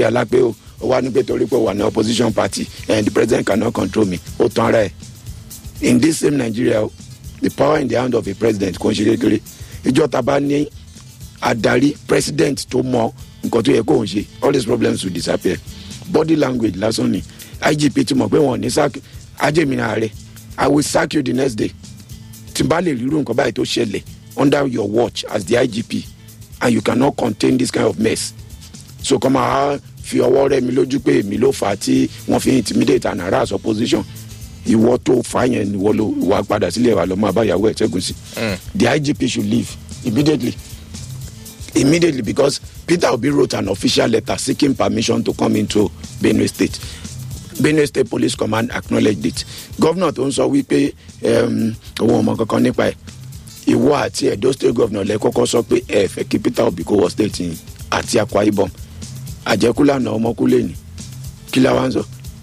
alápé o ó wá ní pé torí pé wà ní opposition party and the president cannot control me ó tán ara ẹ̀ in this same nigeria o the power in the hand of a president kò ń ṣe kékeré ìjọ ta bá ní adarí president tó mọ nǹkan tó yẹ kó ń ṣe all these problems will disappear body language lásán ni igp ti mọ̀ pé wọ́n ní sack ajẹ́mi ààrẹ i will sack you the next day tí n bá lè rírun nǹkan báyìí tó ṣẹlẹ̀ under your watch as the igp and you cannot contain this kind of mess so kọ́ máa fi ọwọ́ rẹ mi lójú pé èmi ló fà á tí wọ́n fi intimidate and harass opposition ìwọ tó fà á yẹn ìwọ ló wà padà sílẹ̀ wà lọ́mọ àbáyàwó ẹ̀ ṣẹ́gun sí the igp should leave immediately immediately because peter obi wrote an official letter seeking permission to come into benue state benue state police command acknowledged it governor tó ń sọ wípé um, òun ọmọ kankan nípa ẹ ìwọ àti edo state governor lẹ kọkọ sọ pé ẹ fẹ kí peter obi kó wọ state yìí àti akwa ibom àjẹkúlànà ọmọkúlẹ ni kí la wá ń sọ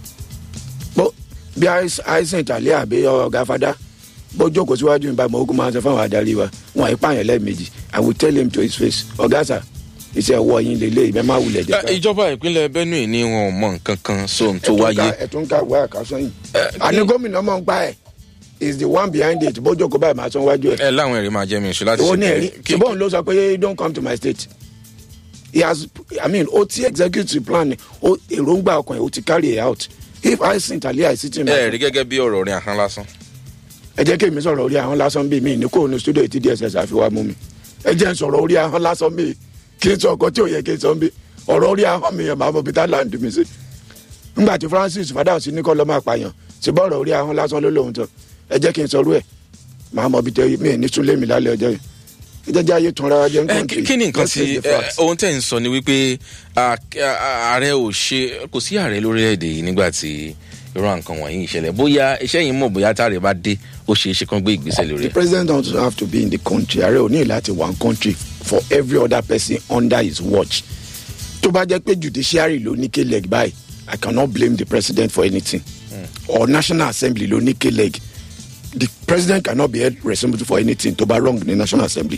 bó bí àìsàn ìtàlẹ́ àbí ọ̀gá fada bó jókòó síwájú nípa ìmọ̀ ogun máa ń sọ fáwọn adarí wa wọn àìpá yẹn lẹ́ẹ̀mejì i will tell him to his face ọ̀gá sà iṣẹ́ ẹ̀wọ́ yín lélẹ̀ ìbẹ́ máa wulẹ̀ jẹ́ ká. ìjọba ìpínlẹ̀ benue ni wọn ò mọ nǹkan kan sóhun tó wáyé. ẹ̀tún ká wá àkásán yìí. àní gómìnà mọ̀ ń pa ẹ̀ is the one behind it bó jókòó báyìí máa tán wájú ẹ̀. ẹ láwọn èrè máa jẹ́ mi ìṣó láti ìwọ ní ẹ̀rí kí- ṣùgbọ́n ló sọ pé don't come to my state he has i mean ó ti executive plan ó èròǹgbà ọkàn ẹ̀ ó ti carry it out if i sin tàlẹ́ àìsí tì ẹ rí gẹ́gẹ́ bí ọ̀rọ̀ orin ahọ́n lásán. ẹ jẹ́ kí èmi sọ̀rọ̀ orí ahọ́n lásán bíi mi ní kó ní studio ti dss àfiwá mú mi ẹ jẹ́ n sọ̀rọ̀ orí ahọ́n lásán bíi kí n sọ ọkọ tí ò yẹ kí n sọ bí ọ̀rọ̀ orí ahọ́n mi yẹn máa mọ peter land mi sí. nígbà tí francis fadahun sí ní kọ́ lọ́ máa pààyàn ṣe bọ́ ọ̀rọ̀ orí ahọ́n lásán ló lóun tán ẹ jẹ́ kí n sọ̀rọ̀ ẹ̀ máa mọ bí tẹ mi ní súnlé mi lálẹ́ ọjọ́ yìí ẹ jẹ́ jẹ́ ayé tún ra jẹ́ ẹ nǹkan kí kí ni nǹkan tí ẹ, ohun tẹ̀ ń sọ ni wípé à, à, ààrẹ ò ṣe kò sí ààrẹ lórílẹ̀‐èdè yìí nígbà tí irú nǹkan wọ̀nyí ìṣẹ̀lẹ̀ bóyá iṣẹ́ yìí mọ̀ bóyá táàrẹ̀ bá dé ó ṣeé ṣe kán gbé ìgbésẹ̀ lórí the ẹ̀. president don't have to be in the country ààrẹ ò ní láti one country for every other person under his watch tó bá jẹ́ pé judiciary ló ní k-leg báyìí i cannot blame the president for anything mm. or national assembly ló ní k-leg the president cannot be held responsible for anything tó bá wrong ní national assembly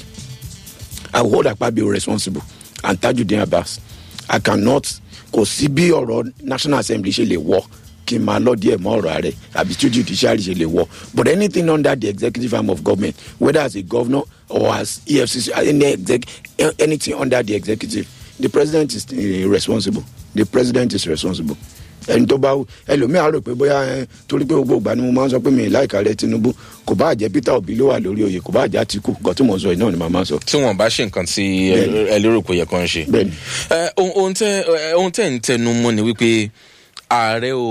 i will hold akpabio responsible and tajudeen abbas i cannot kò sí bí ọ̀rọ̀ national assembly ṣe lè wọ kí n máa lọ díẹ̀ mọ́ ọ̀rọ̀ ààrẹ àbí tí judiciary ṣe lè wọ but anything under the executive arm of government whether as a governor or as efcc any exec anything under the executive the president is uh, responsible the president is responsible ẹni tó bá ẹlòmíà rò pé bóyá ẹ torí pé gbogbo ìgbà ni mo máa ń sọ pé mi láìka rẹ tinubu kò bá jẹ peter obi ló wà lórí oyè kò bá jẹ àtìkù nǹkan tí mò ń sọ yìí náà ni màá máa sọ. tí wọn bá ṣe nǹkan tí ẹ ẹ lérò pé ó yẹ kán ṣe. bẹẹni ẹ, ohun ohun tẹ ẹ, ohun tẹ ń tẹnu mọ ni wípé ààrẹ ò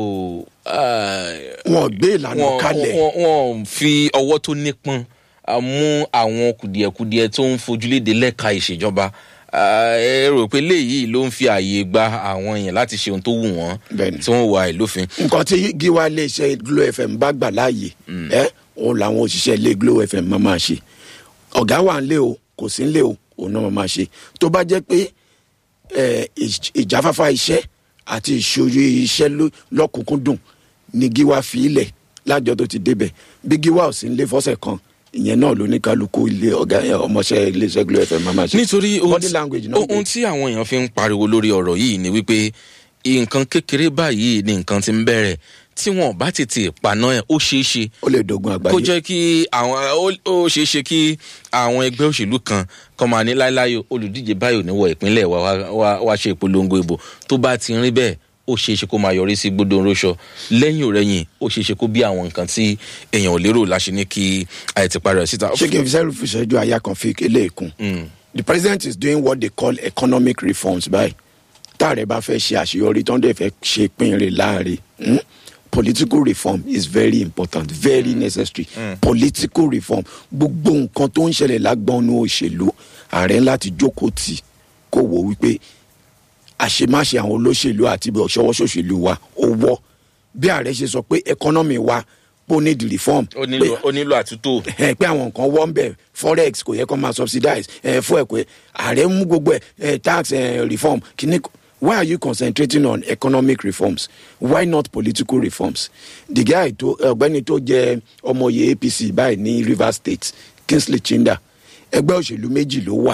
ẹ, wọn gbé ìlànà wọn kalẹ̀ wọn- wọn fi ọwọ́ tó nípọn ah, mú àwọn kùdìẹ̀kudiẹ tó ń fojúléde lẹ́ka ìṣèjọba Ah, ẹ rò pé léyìí ló ń fi ààyè gba àwọn èèyàn láti ṣe ohun tó wù wọ́n Bẹ́ẹ̀ni. tí wọ́n wà ìlófin. nǹkan tí gíwá iléeṣẹ́ glo fm bá gbà láàyè ẹ òun làwọn òṣìṣẹ́ ilé glo fm máa máa ṣe ọ̀gá wà ń lé o kò sí ń lé o òun náà máa máa ṣe tó bá jẹ́ pé ẹ, ìj- ìjáfáfá iṣẹ́ àti ìṣòro iṣẹ́ ló- lọ́kùnkúndùn ni gíwá fi ilẹ̀ lájọ tó ti débẹ̀ bí gíwá ò sí ń lé fọ́sẹ̀ kan ìyẹn náà ló ní kálukú ilé ọ̀gá ẹ, ọmọọṣẹ́ iléeṣẹ́ glo fm máa máa ṣe nítorí ohun body tí- language náà ohun tí àwọn èèyàn fi ń pariwo lórí ọ̀rọ̀ yìí ni wípé nǹkan kékeré báyìí ni nǹkan ti ń bẹ̀rẹ̀ tí wọn bá tètè paná ẹ̀ ó ṣeé ṣe ó lè dogun kó àgbáyé jẹ́ kí àwọn ó- ó ṣeé ṣe kí àwọn ẹgbẹ́ òṣèlú kan kọ́ máa ní láéláé olùdíje báyò níwọ̀ ìpínlẹ̀ wa wá- wá wá ṣe ìpolongo ìbò tó bá ti rí bẹ́ẹ̀ ó ṣeé ṣe kó máa yọrí sí gbódò ńrọ́ṣọ lẹ́yìn òrẹ́yìn ó ṣeé ṣe kó bí àwọn nǹkan tí èèyàn ò lérò láṣẹ ní kí àìtìpa rẹ̀ síta. ṣé kí n fi sẹ́rù fi ṣẹ́jú àyà kan fi eléyìí kún. the president is doing what they call economic reforms báyìí táàrẹ bá fẹ́ ṣe àṣeyọrí tó ń dẹ̀ fẹ́ ṣe pínrin láàrin hmm? political reform is very important very necessary political reform gbogbo nǹkan tó ń ṣẹlẹ̀ lágbọ́nú òṣèlú ààrẹ láti jókòó tì kó wò wípé àṣemáṣe àwọn olóṣèlú àti ibi ọ̀ṣọ́wọ́ṣòṣèlú wa ó wọ́ bí ààrẹ ṣe sọ pé economy wa ó need reform ó nílò ó nílò àtúntò. ẹ pé àwọn nǹkan wọ́n bẹ̀ forex kò yẹ kó máa subsidize ẹ fún ẹ pé ààrẹ mú gbogbo ẹ ẹ tax ẹ reform kìíní why are you concentrating on economic reforms why not political reforms the guy tó ọgbẹni tó jẹ ọmọye apc báyìí ní rivers state kingsley chinda ẹgbẹ́ òṣèlú méjì ló wà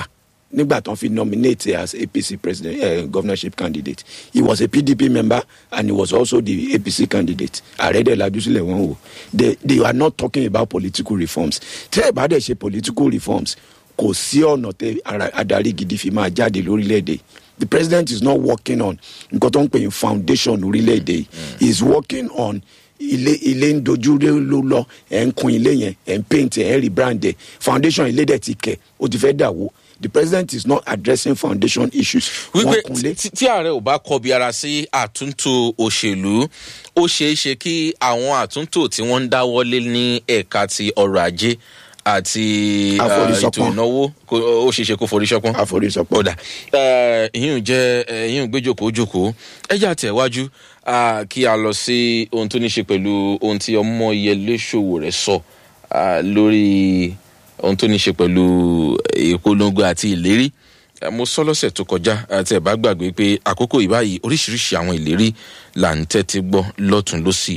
nígbà tán fi nominate as apc president uh, governorship candidate he was a pdp member and he was also the apc candidate ààrẹ dẹ̀ lajú sílẹ̀ wọ́n wò they they are not talking about political reforms tẹ́ ẹ̀ bá dẹ̀ ṣe political reforms kò sí ọ̀nà tẹ ara- adarí gidi fi máa jáde lórílẹ̀‐èdè the president is not working on nǹkan tó ń pè ní foundation orílẹ̀‐èdè yìí he is working on ilé ilé ń dojú ré ló lọ ẹ̀ ń kun ilé yẹn ẹ̀ ń paint ẹ̀ ń rebrand ẹ̀ foundation ilé dẹ̀ ti kẹ̀ ó ti fẹ́ dà wó the president is not addressing foundation issues wípé wọ́n kunlé tí- tí ààrẹ ò bá kọbi ara sí àtúntò òṣèlú ó ṣeé ṣe kí àwọn àtúntò tí wọ́n ń dáwọ́lé ní ẹ̀ka ti ọrọ̀ ajé àti ah, ètò Àforísọpọ́n. ìnáwó kó- ó ṣeé ṣe kó forí ṣọpọ́n àforísọpọ̀ kódà ìyún jẹ ìyún gbẹjọkọ ojoko ẹjẹ àtẹwájú ah, kí a lọ sí ohun tó ní ṣe pẹ̀lú ohun tí ọmọ yẹlé ṣòwò rẹ̀ sọ ah, lórí ohun tó ní ṣe pẹ̀lú ìpolongo àti ìlérí Eh, mo sọ lọ́sẹ̀ tó kọjá àti ẹ̀ bá gbàgbé pé àkókò ìbáyìí oríṣiríṣi àwọn ìlérí là ń tẹ́tí gbọ́ lọ́tún lọ́sì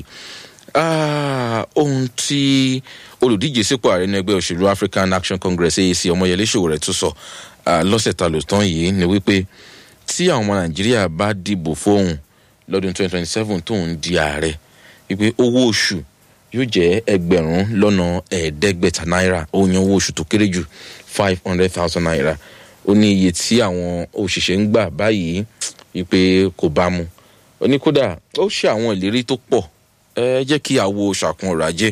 Ah, ohun tí olùdíje sípò ààrẹ ní ẹgbẹ́ òṣèlú african action congress aac ọmọyẹlé ṣòwòrẹ́ tó sọ ah, lọ́sẹ̀ ta ló tán yìí ni wípé tí àwọn ọmọ nàìjíríà bá dìbò fóun lọ́dún 2027 tóun di ààrẹ wípé owó oṣù yóò jẹ́ ẹgbẹ̀rún lọ́nà ẹ̀ẹ́dẹ́gbẹ̀ta náírà ó yan owó oṣù tó kéré jù five hundred thousand naira ó ní iye tí àwọn òṣìṣẹ́ ń gbà báyìí wípé kò bá mu ó ní kódà ó ṣe àwọn ìlérí tó pọ̀ ẹ jẹ́ kí a wo ṣàkun ọ̀rọ̀ ajé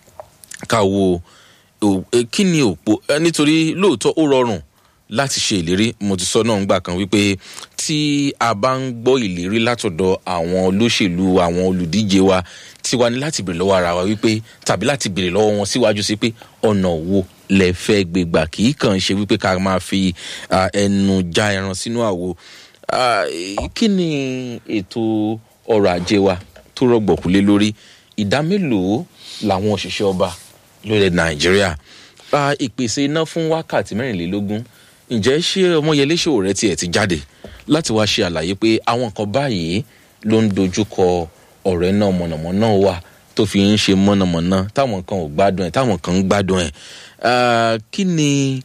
ká wo ò- ẹ, kí ni òpó ẹ, nítorí lóòótọ́ ó rọrùn láti ṣe ìlérí mo ti sọ náà ńgbà kan wípé tí a bá ń gbọ́ ìlérí látọ̀dọ̀ àwọn olóṣèlú àwọn olùdíje wa tiwa ní láti béèrè lọ́wọ́ ara wa wípé tàbí láti béèrè lọ́wọ́ wọn síwájú sí pé ọ̀nà wo lẹ fẹ́ gbégbà kì í kàn ṣe wípé ká máa fi ah, ẹnu já ẹran sínú àwo Ah, kí ni ètò ọrọ̀ ajé wa tó rọ̀gbọ̀kú lé lórí ìdá mélòó làwọn òṣìṣẹ́ ọba lórílẹ̀ nàìjíríà pa ìpèsè iná fún wákàtí mẹ́rìnlélógún ǹjẹ́ ṣé ọmọyẹlé ṣòwò rẹ tiẹ̀ ti jáde láti wá ṣe àlàyé pé àwọn kan báyìí ló ń dojúkọ ọ̀rẹ́ náà mọ̀nàmọ́ná wà tó fi ń ṣe mọ̀nàmọ́ná táwọn kan ò gbádùn ẹ̀ táwọn kan ń gbádùn ẹ̀ Ah, kí ni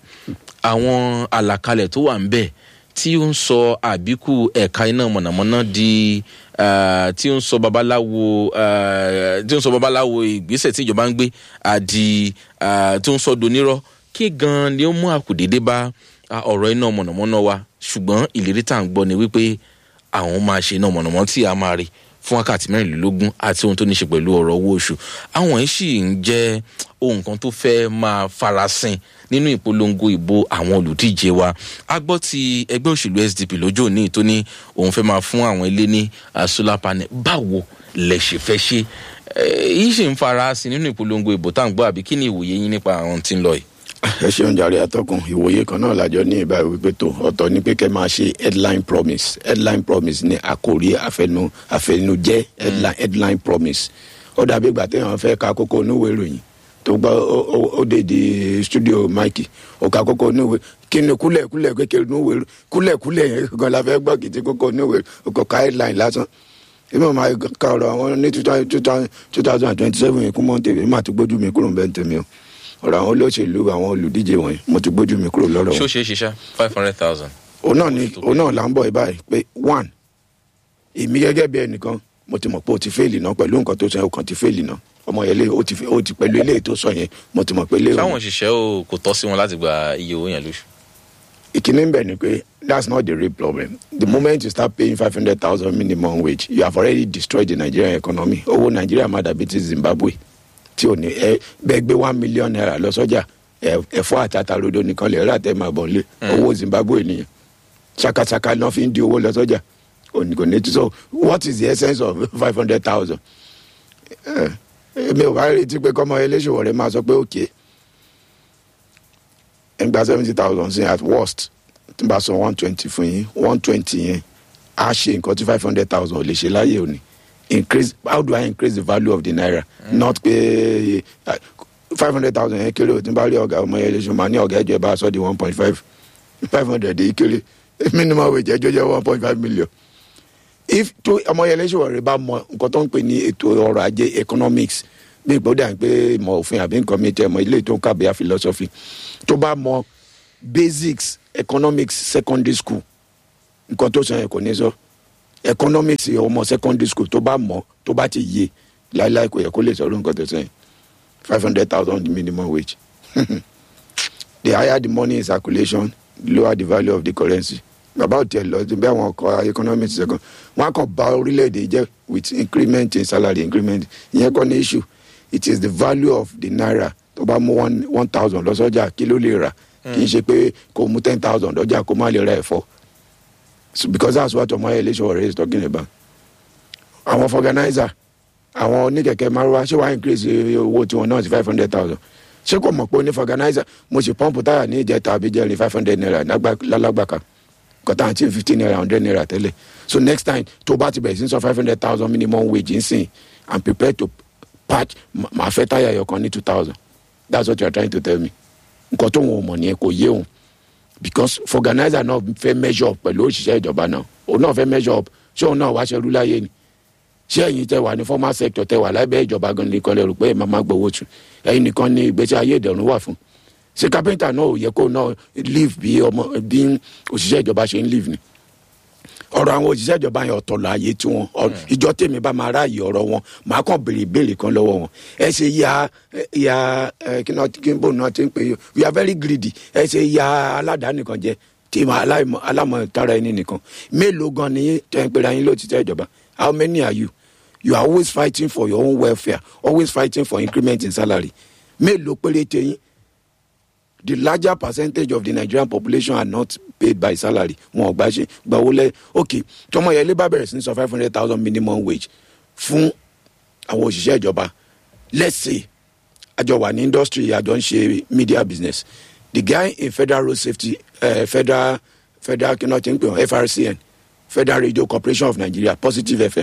àwọn àlàkalẹ̀ tó wà ń bẹ̀ tí ó ń sọ àbíkú ẹ̀ka iná mọ̀nàmọ́ná di ah, tí ó ń sọ babaláwo ah, tí ó ń sọ babaláwo ìgbésẹ̀ tí ìjọba ń gbé àdi ah, tí ó ń sọ donírọ́ kí gan ni ó mú àkùdédé bá ah, ọ̀rọ̀ iná mọ̀nàmọ́ná wa ṣùgbọ́n ìlérí tá à ń gbọ́ ni wípé àwọn máa ṣe iná mọ̀nàmọ́ tí a máa rí fún wákàtí mẹ́rìnlélógún àti ohun tó ní ṣe pẹ̀lú ọ̀rọ̀ owó oṣù àwọn yìí sì ń jẹ́ ohun kan tó fẹ́ máa farasin nínú ìpolongo ìbò àwọn olùdíje wa a gbọ́ ti ẹgbẹ́ òṣèlú sdp lójó òní tó ní òun fẹ́ máa fún àwọn ilé ní ah, solar panel báwo lẹ ṣe fẹ́ ṣe Eh, yìí sì ń farasin nínú ìpolongo ìbò tá à ń gbọ́ àbí kí ni ìwòye yín nípa àwọn tí ń lọ yìí. ẹ ṣeun jàre atọkùn ìwòye kan náà lájọ ní ìbá wípé tó ọ̀tọ̀ ní pé kẹ́ máa ṣe headline promise headline promise ní àkòrí àfẹnu àfẹnujẹ headline headline promise ó dàbí ìgbà téèyàn fẹ́ ka kókó onúwèé ìròyìn tó gbọ́ ó- ó- ó dé di studio mike ó ka kókó onúwèé kí ni kúlẹ̀kúlẹ̀ kékeré onúwèé kúlẹ̀kúlẹ̀ yẹn gan la fẹ́ gbọ́ kìtì kókó onúwèé ó kọ ká headline lásán èmi ò máa ka ọ̀rọ̀ àwọn ní two thousand and twenty seven yìí kún mọ́ tèmi má ti gbójú mi kúrò ń bẹ́ẹ̀ tèmi o ọ̀rọ̀ àwọn olóṣèlú àwọn olùdíje wọ̀nyí mo ti gbójú mi kúrò lọ́rọ̀ ṣó wọn. ṣeé ṣe ṣá five hundred thousand. òun náà ni òun náà là ń bọ̀ báyìí pé one èmi gẹ́gẹ́ bí ẹnìkan mo ti mọ̀ pé o ti fẹ́ẹ̀lì náà pẹ̀lú nǹkan tó sọ yẹn o kàn ti fẹ́ẹ̀lì náà ọmọ yẹn lé o ti fẹ́- o ti pẹ̀lú eléyìí tó sọ yẹn mo ti mọ̀ pé eléyìí sáwọn òṣìṣẹ́ ò kò tọ́ sí wọn láti gba iye owó yẹn lóṣù. ìkíní ń bẹ̀ ni pé that's not the real problem the moment you start paying five hundred thousand minimum wage you have already destroyed the nigerian economy owó nàìjíríà má dàbí ti zimbabwe tí ò ní ẹ bẹ́ẹ̀ gbé one million naira lọ sọ́jà ẹ- ẹ̀fọ́ àtàtà rodo nìkan lè rà tẹ́ máa bọ̀ lé owó zimbabwe nìyẹn ṣakaṣaka náà fi ń di owó lọ sọ́jà òní kò ní tí so what is the essence of five hundred thousand èmi ò bá retí pé kọ́mọ eléṣòwò rẹ máa sọ pé òkè ẹ̀ ń gba seventy thousand sí at worst tí n bá san one twenty fún yín one twenty yẹn á ṣe nǹkan tí five hundred thousand ò lè ṣe láyé òní increase how do I increase the value of the naira mm. not pé five hundred thousand yẹn kéré o tí n bá rí ọ̀gá ọmọ yẹn lóṣù máa ní ọ̀gá ẹjọ́ ẹ bá sọ di one point five five hundred yìí kéré minimum wage ẹjọ́ jẹ́ one point five million if tó ọmọ yẹn lóṣù ọ̀rẹ́ bá mọ nǹkan tó ń pè ní ètò ọrọ̀ ajé economics bí ìgbọ́dọ̀ à ń pé ìmọ̀ òfin àbí nǹkan mi tẹ́ mọ ilé tó ń kàbíyà philosophy tó bá mọ basics economics secondary school nǹkan tó sọ yẹn kò ní sọ economics ọmọ secondary school tó bá mọ̀ tó bá ti yé láíláí kò yẹ kó lè sọ̀rọ̀ nǹkan tó sọ yẹn five hundred thousand minimum wage the higher the money in circulation the lower the value of the currency bàbá ò tiẹ̀ lọ bí àwọn ọkọ̀ economics second wọn á kàn bá orílẹ̀-èdè jẹ́ with increment in salary increment ìyẹn kọ́ ní issue it is the value of the naira tó bá mú one one thousand lọ sọ́jà kí ló lè rà kì í ṣe pé kò mú ten thousand lọ́jà kó má lè ra ẹ̀fọ́ so because that's what ọmọ eléṣọ ọ̀rẹ́ is talking about àwọn organizer àwọn oníkẹ̀kẹ́ márùwá ṣé wàá increase owó tiwọn náà sí five hundred thousand ṣé kò mọ̀ pé oní organizer mo ṣe pọ́ǹpù táyà ní ìjẹta àbíjẹ́rìn five hundred naira lálágbàká kọ́tà àti fifteen naira hundred naira tẹ́lẹ̀ so next time tó bá ti bẹ̀rẹ̀ sí sọ five hundred thousand minimum wage ń sìn and prepare to patch màá fẹ́ táyà ẹ̀yọ̀ kan ní two thousand that's what you are trying to tell me nǹkan tó wọn ò mọ̀ nìyẹn kò yé òun because organizer náà fẹ́ measure up pẹ̀lú òṣìṣẹ́ ìjọba náà òun náà fẹ́ measure up ṣé òun náà wá ṣerú láyé ni ṣé ẹ̀yin tẹ wà ní formal sector tẹ wà lábẹ́ ìjọba gan nìkan lè rò pé ẹ̀ máa má gbowó tù ẹ̀yin nìkan ní ìgbésí ayé ìdẹ̀rùn wà fún ṣé kápẹ́ńtà náà ò yẹ kó náà live bí ọmọ bí òṣìṣẹ́ ìjọba ṣe ń live ni ọ̀rọ̀ àwọn òṣìṣẹ́ ìjọba yẹn ọ̀tọ̀ láàyè tí wọn ìjọ tèmi bá máa ráàyè ọ̀rọ̀ wọn màá kàn béèrè ìbéèrè kan lọ́wọ́ wọn ẹ ṣe ya ya kí náà kí n bò náà ti ń pè é we are very greedy ẹ ṣe ya aládàáni kan jẹ tí alámọ̀ tara ẹni nìkan mélòó gan ni tẹ́ ń pera yín lóòtítọ́ ìjọba how many are you you are always fighting for your own welfare always fighting for increment in salary mélòó péréte yín the larger percentage of the nigerian population are not paid by salary wọn ò gbà ṣe gbàwó lẹ ok tọmọ yẹn labour bẹ̀rẹ̀ sí ní sọ five hundred thousand minimum wage fún àwọn òṣìṣẹ́ ìjọba let's say àjọ wà ní industry àjọ ń ṣe media business the guy in federal road safety uh, federal federal kí náà ti ń pè wọn frcn federal radio corporation of nigeria positive fm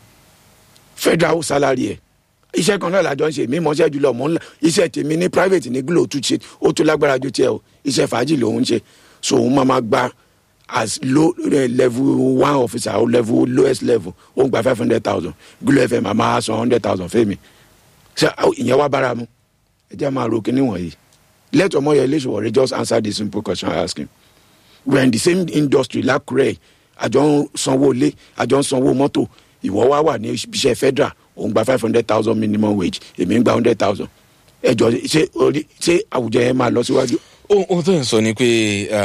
federal salary ẹ iṣẹ́ kan náà làjọ ń ṣe mí mọ́ṣẹ́ jùlọ mọ́ ńlá iṣẹ́ tèmi ní private ní glo tún ṣe ó tún lágbára ju tiẹ̀ o iṣẹ́ fàájì lòun ṣe so òun máa ma gba as low uh, level one officer or level lowest level ó ń gba five hundred thousand glo fm a máa san hundred thousand fẹ́mi ṣe ìyẹn wá bára mu ẹ jẹ́ máa ro kíní wọ̀nyí let ọmọ yẹn lè ṣòwò rẹ just answer the simple question I ask him we are in the same industry lákùrẹ́ àjọ ń sanwó ilé àjọ ń sanwó mọ́tò ìwọ wá wà ní iṣẹ́ federal òun gba five hundred thousand minimum wage èmi ń gba hundred thousand ẹjọ ṣé orí ṣé àwùjọ yẹn máa lọ síwájú. ohun tó ń sọ ni pé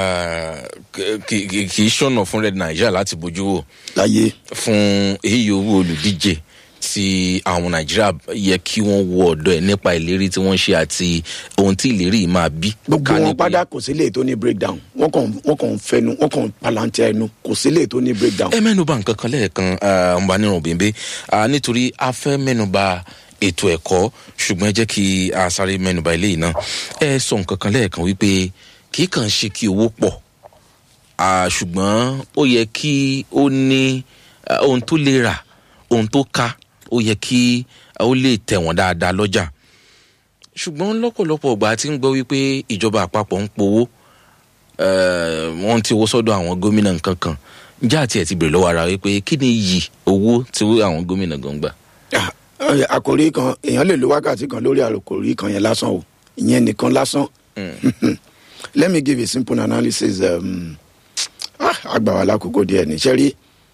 kì í ṣọ̀nà fún red nigeria láti bójú wò láyé fún èyí owó olùdíje tí àwọn nàìjíríà yẹ kí wọ́n wo ọ̀dọ̀ ẹ̀ nípa ìlérí tí wọ́n ṣe àti ohun tí ìlérí yìí máa bí. gbogbo wọn padà kò sí lè tó ní breakdown wọn kàn wọn kàn fẹnu wọn kàn palantẹ ẹnu kò sí lè tó ní breakdown. ẹ mẹ́nuba nǹkan kan lẹ́ẹ̀kan ọba nírun bèbè nítorí a fẹ́ mẹ́nuba ètò ẹ̀kọ́ ṣùgbọ́n ẹ jẹ́ kí a sáré mẹ́nuba eléyìí náà ẹ sọ nǹkan kan lẹ́ẹ̀kan wípé kì í kàn ṣe kí owó pọ̀ ṣùgbọ́n ó yẹ kí ó ní ohun tó lè rà ohun tó ká ó yẹ kí ó lè tẹ̀ wọ́n dáadáa lọ́jà ṣùgbọ́n lọ́pọ̀lọpọ̀ ọgbà tí ń gbọ́ wípé ìjọba àpapọ̀ ń powó wọ́n ti owó sọ́dọ̀ àwọn gómìnà nǹkan kan ǹjẹ́ àti ẹ̀ ti bèrè lọ́wọ́ ara wípé kí ni iyì owó tí àwọn gómìnà gan gbà. àkòrí kan èèyàn lè lo wákàtí kan lórí àkòrí kan yẹn lásán o ìyẹn nìkan lásán let me give a simple analysis àgbà wà lákòókò díẹ̀ ní sẹ́rí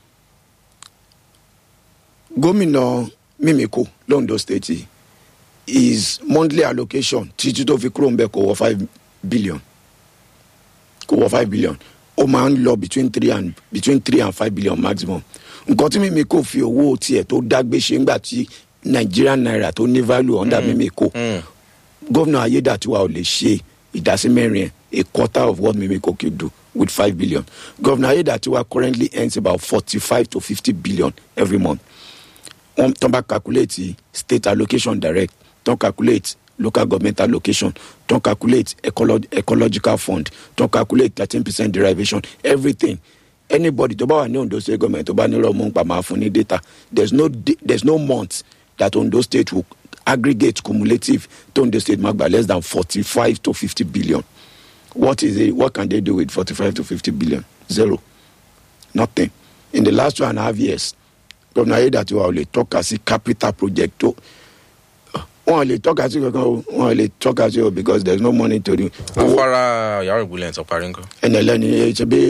gómìnà mímíkò londo state is monthly allocation títí tó fi kúrò ń bẹ kò wọ five billion kò wọ five billion ó máa ń lọ between three and between three and five billion maximum nǹkan tí mímíkò fi owó tiẹ̀ tó dágbé ṣe ńgbà tí nigerian naira tó ní value under mímíkò gómìnà ayédàtiwa ò lè ṣe ìdásí mẹ́rin a quarter of what mímíkò could do with five billion governor ayédàtiwa currently earns about forty-five to fifty billion every month wọn tán bá calculate state allocation direct tán calculate local government allocation tán calculate ecolo ecological fund tán calculate thirteen percent derivation everything anybody tó bá wà ní ondo state government tó bá ní lọ́mú pa máa fún ní data there is no there is no month that ondo state will aggregate cumulative to ondo state máa gba less than forty-five to fifty billion what is it what can they do with forty-five to fifty billion zero nothing in the last two and a half years gómìnà ayédàtiwa ò lè tọ́ka sí capital project tó wọn ò lè tọ́ka sí kankan o wọn ò lè tọ́ka sí o because there is no money to do. afárá yàrá ìgbìlẹ̀ tó parí nǹkan. ẹnìlẹ́ni ṣe bí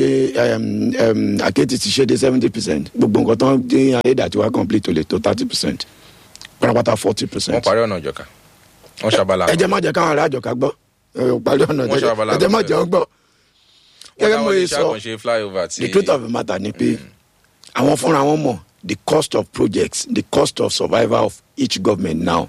àkéètì ti ṣe dé seventy percent gbogbo nǹkan tó ń dín ayédàtí wa complete ò lè tó thirty percent pátápátá forty wọ́n percent. parí ọ̀nà ìjọka wọ́n ṣàbàlà ẹ jẹ́ má jẹ́ káwọn ará àjọká gbọ́ ẹ ò parí ọ̀nà Wọ́n ṣe abala ẹ jẹ́ má jẹ́ wọn gbọ́. gẹ́gẹ́ mo yẹ sọ àkànṣe flyover ti the truth of the matter ni pé àwọn fúnra wọn mọ̀ the cost of projects the cost of survival of each government now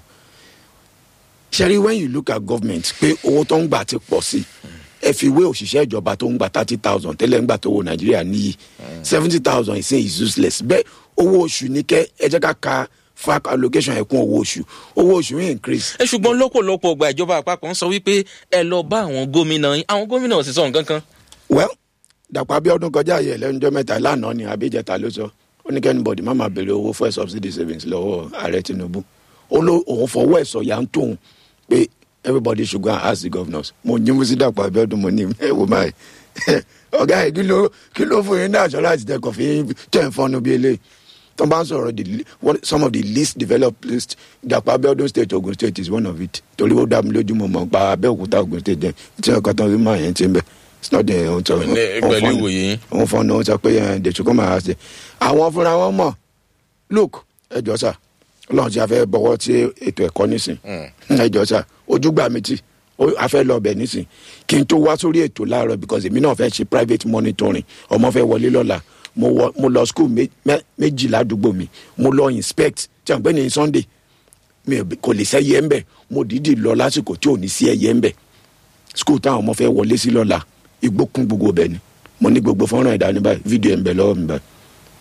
ṣẹ́rí when you look at government pé owó tó ń gbà ti pọ̀ sí ẹ fi wé òṣìṣẹ́ ìjọba tó ń gba thirty thousand tẹ́lẹ̀ ń gbà tó wo nàìjíríà níyì seventy thousand ìsìn is useless bẹ́ẹ̀ owó oṣù ní kẹ́ ẹ jẹ́ ká ka fac allocation ẹ̀kún owó oṣù owó oṣù ń increase ẹ ṣùgbọ́n lọ́pọ̀lọpọ̀ ọgbà ìjọba àpapọ̀ ń sọ wípé ẹ lọ bá àwọn gómìnà yín àwọn gómìnà ò sì sọ nǹkan kan. well dàpọ̀ abiodun kọjá ayé lẹ́nujọ́ mẹ́ta lánàá ni abíjẹta ló sọ ó ní kẹ́nìbọ̀dì má máa béèrè owó fún ẹ̀ subsidy savings lọ́wọ́ ààrẹ tinubu ó ló òun fọwọ́ ẹ̀ sọ̀yà ń tóun pé everybody should go and ask the governors mo yín mú sí dàpọ̀ abiodun mo ní ẹ wò máa ọ̀gá ẹ̀ kí ló kí ló fún yín ní assurance tẹ kọ̀ fi tẹ̀ ń fọ́nù bí eléyìí tó bá ń sọ̀rọ̀ the le- one- some of the least developed list dàpọ̀ abiodun state ogun state is one of it torí ó dá mi lójú mọ̀ mọ̀ pa abẹ́òkúta ogun state jẹ́ tí ọkọ̀ tán fi máa yẹn ti ń bẹ̀ it's not the ohun tó Ní- pẹ̀lú ìwòye yín. òun fọ́nà ó sọ pé ẹ̀ dèṣù kó máa ṣe àwọn fúnra wọn mọ̀ look ẹjọ́ sà ọlọ́run ti a fẹ́ bọ̀wọ́ tí ètò ẹ̀kọ́ nísìn ẹjọ́ sà ojú gbà mí tì ó- a fẹ́ lọ bẹ̀ nísìn kí n tó wá sórí ètò láàárọ̀ because èmi náà fẹ́ ṣe private monitoring ọmọ fẹ́ wọlé lọ́la mo wọ mo lọ school mé- mẹ́- méjì ládùúgbò mi mo lọ inspect tí a ń pè ní sunday mi ò kò lè sẹ́yẹ ń bẹ̀ mo dìídì lọ lásìkò tí ò ní sí ẹyẹ ń bẹ̀ school táwọn ọmọ fẹ́ wọlé sí lọ́la igbó kún gbogbo bẹ̀ ni mo ní gbogbo fọ́nrán ìdání báyìí fídíò ẹ̀ ń bẹ lọ́wọ́ mi báyìí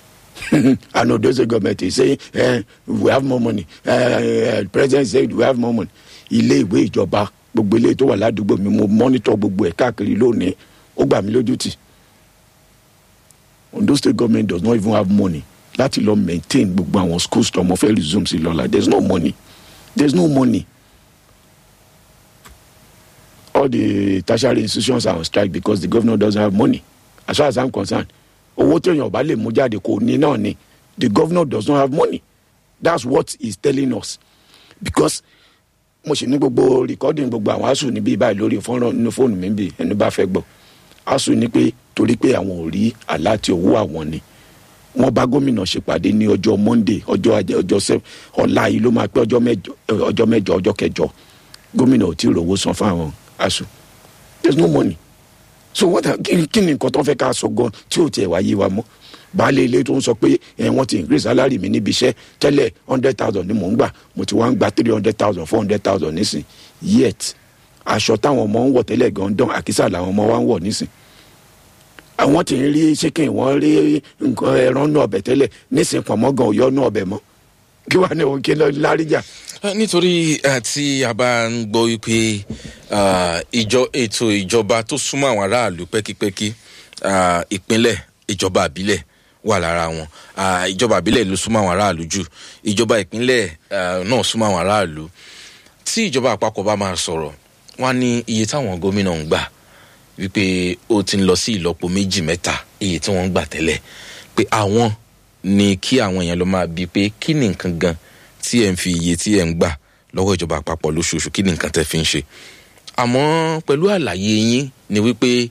and odoze government is saying eh, we have more money eh, uh, president said we have more money ilé ìwé ìjọba gbogbo ilé tó wà ládùúgbò mi mo monitor gbogbo ẹ̀ káàkiri lónìí ó gbà mí lójú tì ondo state government does not even have money láti lọ maintain gbogbo àwọn schools tó ọmọ fẹ́ resume sí lọ́la there is no money there is no money all the tertiary institutions are on strike because the governor doesn't have money as far as i'm concerned owó téèyàn bá lè mú jáde kò ní náà ni the governor does not have money that's what he's telling us because mo sì ní gbogbo recording gbogbo àwọn asu níbí báyìí lórí fọ́nrán nínú fóònù mi bí ẹni bá fẹ́ gbọ́ asu ní pé torí pé àwọn ò rí àláti owó àwọn ni wọ́n bá gómìnà ṣèpàdé ní ọjọ́ monday ọjọ́ ajé ọjọ́ sẹ ọ̀la yìí ló máa pé ọjọ́ mẹ́jọ ọjọ́ mẹ́jọ ọjọ́ kẹjọ gómìnà ò tí ì rówó san fún àwọn asu there is no money so what are- kí kí ni nǹkan tó ń fẹ́ ká sọ gan tí ò tiẹ̀ wá yé wa mọ́ baálé ilé tó ń sọ pé ẹ wọ́n ti increase salary mi níbi iṣẹ́ tẹ́lẹ̀ hundred thousand ni mò ń gbà mo ti wá ń gba three hundred thousand four hundred thousand nísìn yet aṣọ táwọn ọmọ ń wọ̀ tẹ́lẹ̀ gan dán àkísà làwọn ọmọ wa ń wọ̀ nísìn àwọn tí ń rí chicken wọ́n rí nǹkan ẹran náà ọbẹ̀ tẹ́lẹ̀ nísìn pọ̀nmọ́ gan òyọ́ náà ọbẹ̀ mọ́ kí wàá ní òun kí lọ láríjà Eh, nítorí eh, tí a bá ń gbọ́ wípé ah, ìjọ ètò ìjọba tó súnmọ́ àwọn aráàlú pẹ́kípẹ́kí ah, ìpínlẹ̀ ìjọba àbílẹ̀ wà lára wọn Ah, ìjọba àbílẹ̀ ló súnmọ́ àwọn aráàlú jù ìjọba ìpínlẹ̀ ah, náà súnmọ́ àwọn aráàlú tí ìjọba àpapọ̀ bá máa sọ̀rọ̀ wọ́n á ní iye táwọn gómìnà ń gbà wípé ó ti ń lọ sí ìlọ́po méjì mẹ́ta iye tí wọ́n ń gbà tẹ́lẹ̀ pé àwọn ni kí àwọn èèyàn lọ máa bi pé kí ni nǹkan gan tí ẹ̀ ń fi iye tí ẹ̀ ń gbà lọ́wọ́ ìjọba àpapọ̀ lóṣooṣù kí ni nǹkan tẹ́ fi ń ṣe àmọ́ pẹ̀lú àlàyé yín ni wípé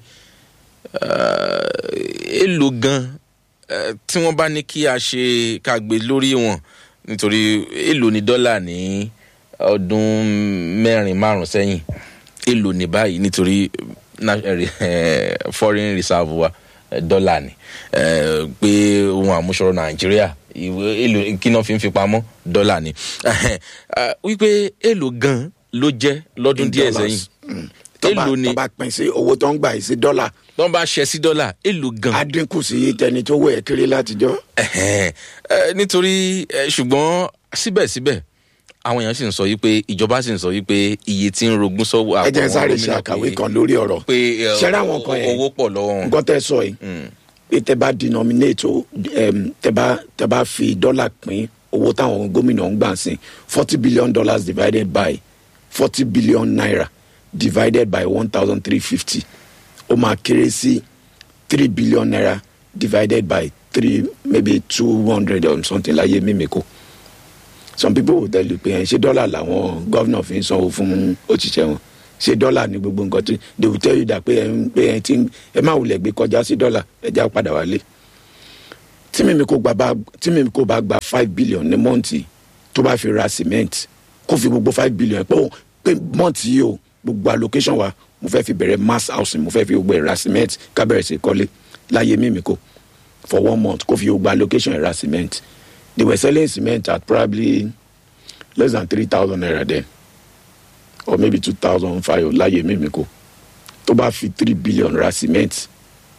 eh, èlò gan eh, tí wọ́n bá ní kí a ṣe ká gbé lórí wọn nítorí èlò ní dọ́là ní ọdún mẹ́rin márùn sẹ́yìn èlò ní báyìí nítorí na- eh, foreign reserve wa eh, dọ́là ni eh, pé ohun àmúṣọrọ̀ nàìjíríà ìwé èlò kí náà fi ń fi pamọ́ dọ́là ni Eh, wípé èlò gan ló jẹ́ lọ́dún díẹ̀ sẹ́yìn èlò ni tó bá pín sí owó tó ń gbà yìí sí dọ́là tó ń bá ṣẹ sí dọ́là èlò gan á dínkù sí tẹni tó wẹ̀ kiri látijọ́. Ẹ̀hẹ́n. Eh, nítorí eh, ṣùgbọ́n síbẹ̀síbẹ̀ àwọn èèyàn sì ń sọ yìí pé ìjọba sì ń sọ yìí pé iye tí ń rogún sọ́wọ́ ẹ jẹ́ àwọn sáré ṣe gómìnà àkàwé pé- kan lórí ọ̀rọ̀ pé eh, ṣẹ́rẹ́ àwọn kan yẹn owó pọ̀ lọ́wọ́ wọn. nǹkan tẹ́ sọ yìí pé tẹ́ bá denominate o em, tẹ́ bá tẹ́ bá fi dọ́là pín owó táwọn gómìnà ń gbà sí forty billion dollars divided by forty billion naira divided by one thousand three fifty ó máa kéré sí three billion naira divided by three maybe two hundred or something láyé mímíkò some people will tell you pé ẹ̀ ṣé dọ́là làwọn gọ́vnà fi ń sanwó fún òṣìṣẹ́ wọn ṣé dọ́là ní gbogbo nǹkan tí they will tell you that pé ẹ̀ ń pé ẹ̀ ti ń ẹ má wulẹ̀ gbé kọjá sí dọ́là ẹ já padà wálé tí mímí kò gbà bá tí mímí kò bá gba five billion ní mọ́ǹtì tó bá fi ra cement kó fi gbogbo five billion pé ó pé mọ́ǹtì yìí o gbogbo allocation wa mo fẹ́ fi bẹ̀rẹ̀ mass housing mo fẹ́ fi gbogbo ẹ̀ ra cement ká bẹ̀rẹ̀ sí kọ́lé láyé mímí kò for one month kó fi gbogbo allocation ẹ̀ ra cement they were selling cement at probably less than three thousand naira then or maybe two thousand five láyé mímí kò tó bá fi three billion ra cement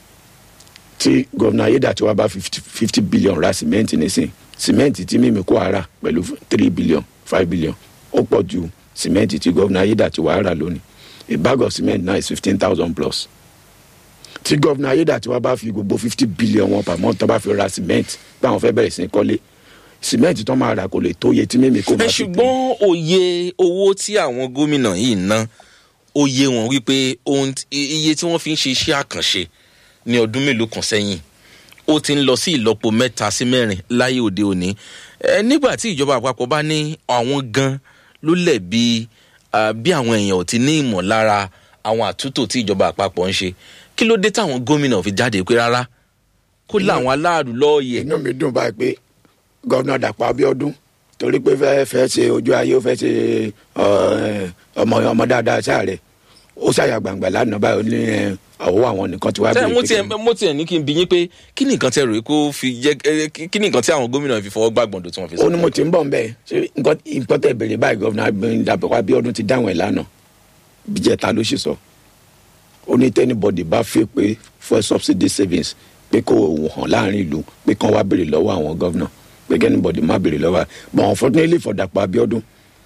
tí gómìnà ayédàtiwa bá fifty billion ra cement nísìn cement tí mímí kó ara pẹ̀lú three billion five billion ó pọ̀ ju cement tí gómìnà ayédàtiwa rà lónìí a bag of cement now is fifteen thousand plus tí gómìnà ayédàtiwa bá fi gbogbo fifty billion wọn per month tó bá fi ra cement báwọn fẹ́ bẹ̀rẹ̀ sí í kọ́lé cement tó máa rà kò lè tó iye tí mímí kó ẹ máa fi ṣùgbọ́n òye owó tí àwọn gómìnà yìí ná ó yé wọn wípé ohun tí- iye tí wọ́n fi ń ṣe iṣẹ́ àkànṣe ní ọdún mélòó kan sẹ́yìn ó ti ń lọ sí ìlọ́po mẹ́ta sí mẹ́rin láyé òde òní ẹ nígbà tí ìjọba àpapọ̀ bá ní àwọn gan ló lẹ̀bi ah, bí àwọn èèyàn ò ti ní ìmọ̀lára àwọn àtúntò tí ìjọba àpapọ̀ ń ṣe kí ló dé táwọn gómìnà fi jáde pé rárá kó láwọn aláàrú lọ́ọ̀yẹ̀ inú mi dùn báyìí pé gọ́vnà dàpọ̀ abiodun torí pé fẹ́ fẹ́ ṣe ojú ayé ó fẹ́ ṣe ọ, ọmọ ọmọ dáadáa sáré ó ṣàyà gbàngbà lánàá báyìí ó ní ẹ, àwọ̀ àwọn nìkan ti wá tẹ bèrè mo pé tiẹ̀ kí ni- mo tiẹ̀ ní kí n bi yín pé kí ni nǹkan tẹ rò kó fi jẹ́ ẹ, kí kí ni nǹkan tí àwọn gómìnà fi fọwọ́ gbàgbọ́ndò tí wọ́n fi ó sọ. ní mo ti ń bọ̀ nbẹ̀ ṣé nǹkan nǹkan tẹ̀ bèrè báyìí gọ́vnà dàpọ̀ abiodun ti dáhùn ẹ̀ lánàá bíjẹta ló sì sọ ó ní tẹ́nibọ̀dì bá fẹ́ pé fuel subsidy savings pé kó o hàn láàrin ìlú pé kán wá béèrè lọ́wọ́ àwọn gọ́vnà pé kẹ́nibọ̀dì má béèrè lọ́wọ́ but unfortunately for dàpọ̀ abiodun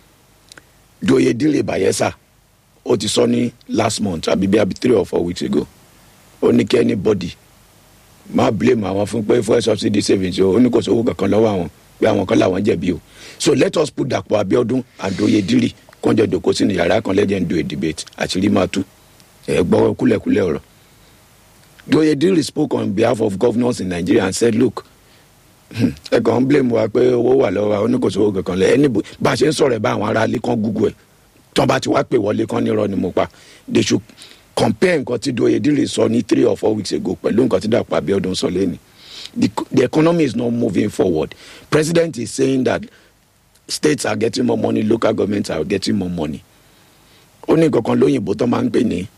doye dile bayelsa ó ti sọ ní last month àbí bí abi three or four weeks ago ó ní kí anybody má blame àwọn fún pé fuel subsidy savings o ó ní kò sówó kankan lọ́wọ́ àwọn pé àwọn kan làwọn jẹ̀bi o so let us put dàpọ̀ abiodun and doye dile kọ́njọ́ dòkó sínú yàrá kan lẹ́jẹ̀ ń do a debate àṣírí máa tú ẹ̀ gbọ́ kúlẹ̀kúlẹ̀ ọ̀rọ̀ doye dile spoke on behalf of governors in nigeria and said look ẹ kàn ń blame wa pé owó wà lọ́wọ́ wa ó ní kò sówó kankan lẹ́ ẹni bá a ṣe ń sọ̀rọ̀ ẹ̀ bá àwọn ará ilé kan google ẹ̀ tán bá ti wá pè wọlé kan nírọ̀ ni mo pa they should compare nǹkan tí doye dile sọ ní three or four weeks ago pẹ̀lú nǹkan tí dàpọ̀ abiodun sọ lẹ́nu the, the economy is not moving forward president is saying that states are getting more money local governments are getting more money ó ní nǹkan kan lóyìnbó tó máa ń pè ní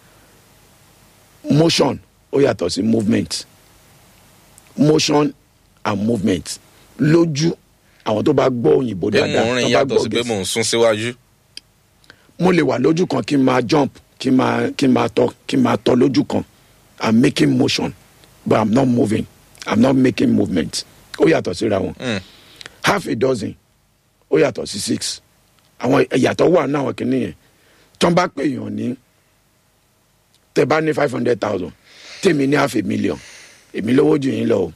motion ó yàtọ̀ sí movement motion and movement lójú àwọn tó bá gbọ́ òyìnbó pé dáadáa mò ń rìn tó bá yàtọ̀ sí gbọ́ pé Gẹ̀ẹ́sì mò ń sún síwájú. mo lè wà lójú kan kí n máa jump kí n máa kí n máa tọ kí n máa tọ lójú kan i'm making motion but i'm not moving i'm not making movement ó yàtọ̀ síra wọn Mm. half a dozen ó yàtọ̀ sí six àwọn ìyàtọ̀ wà ní àwọn kìnìún yẹn tó ń bá pè yàn ní tẹ bá ní five hundred thousand tèmi ní half a million èmi lówó jù yín lọ o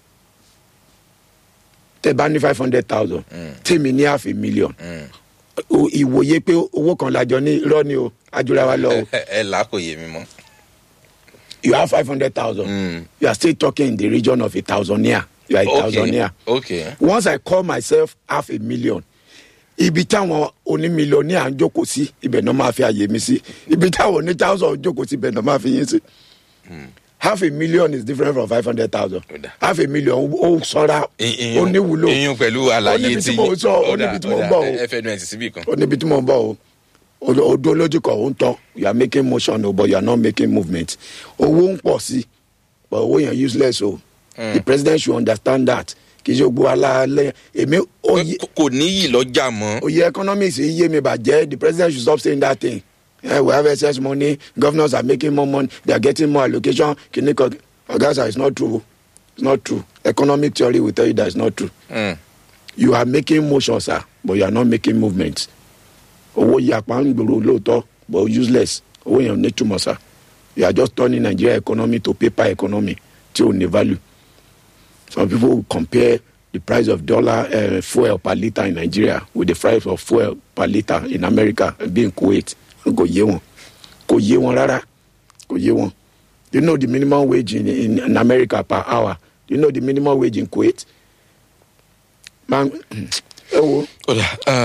tẹ bá ní five hundred thousand tèmi ní half a million o- ìwòye pé owó kan lájọ ní irọ́ ni o ajura wa lọ o ẹ ẹ là á kò yé mi mọ́. you have five hundred thousand Mm. you are still talking in the region of a thousandaire you are a okay thousandaire okay once i call myself half a million ibi táwọn onímílíọ̀nìà ń jókòó sí ibẹ̀ náà máa fi àyè mi sí ibi táwọn oní thousand jókòó sí ibẹ̀ náà máa fi yín sí half a million is different from five hundred thousand Ó dà. half a million ó sọ́ra ó níwúlò iyún pẹ̀lú àlàyé níbi tí tí mò ń sọ, ó níbi tí mò ń bọ̀ o. ẹ fẹ́ nu ẹ̀ sí síbì kan. ó níbi tí mò ń bọ̀ o O- odó lójú kan ó ń tọ́ you are making motion o but you are not making movement owó ń pọ̀ sí but owó yẹn useless o the president should understand that kì í ṣe gbogbo alaalẹ èmi ó yẹ Kò- kò níyì lọ́jà mọ́. oyè economics yìí yé mi bàjẹ́ the president should stop saying that thing eh, we have excess money governors are making more money they are getting more allocation kìnìkan oga sir it's not true it's not true economic theory will tell you that it's not true Mm. you are making motion sir but you are not making movement owó yìí apá ń gbòòrò lóòótọ́ but useless owó yẹn ò ní túmọ̀ sir you are just turning nigeria economy to paper economy tí ò ní value some people will compare the price of dollar uh, fuel per litre in nigeria with the price of fuel per litre in america bí in kuwait kò yé wọn kò yé wọn rárá kò yé wọn you know the minimum wage in, in, in america per hour you know the minimum wage in kuwait man ẹ wo ọ̀dà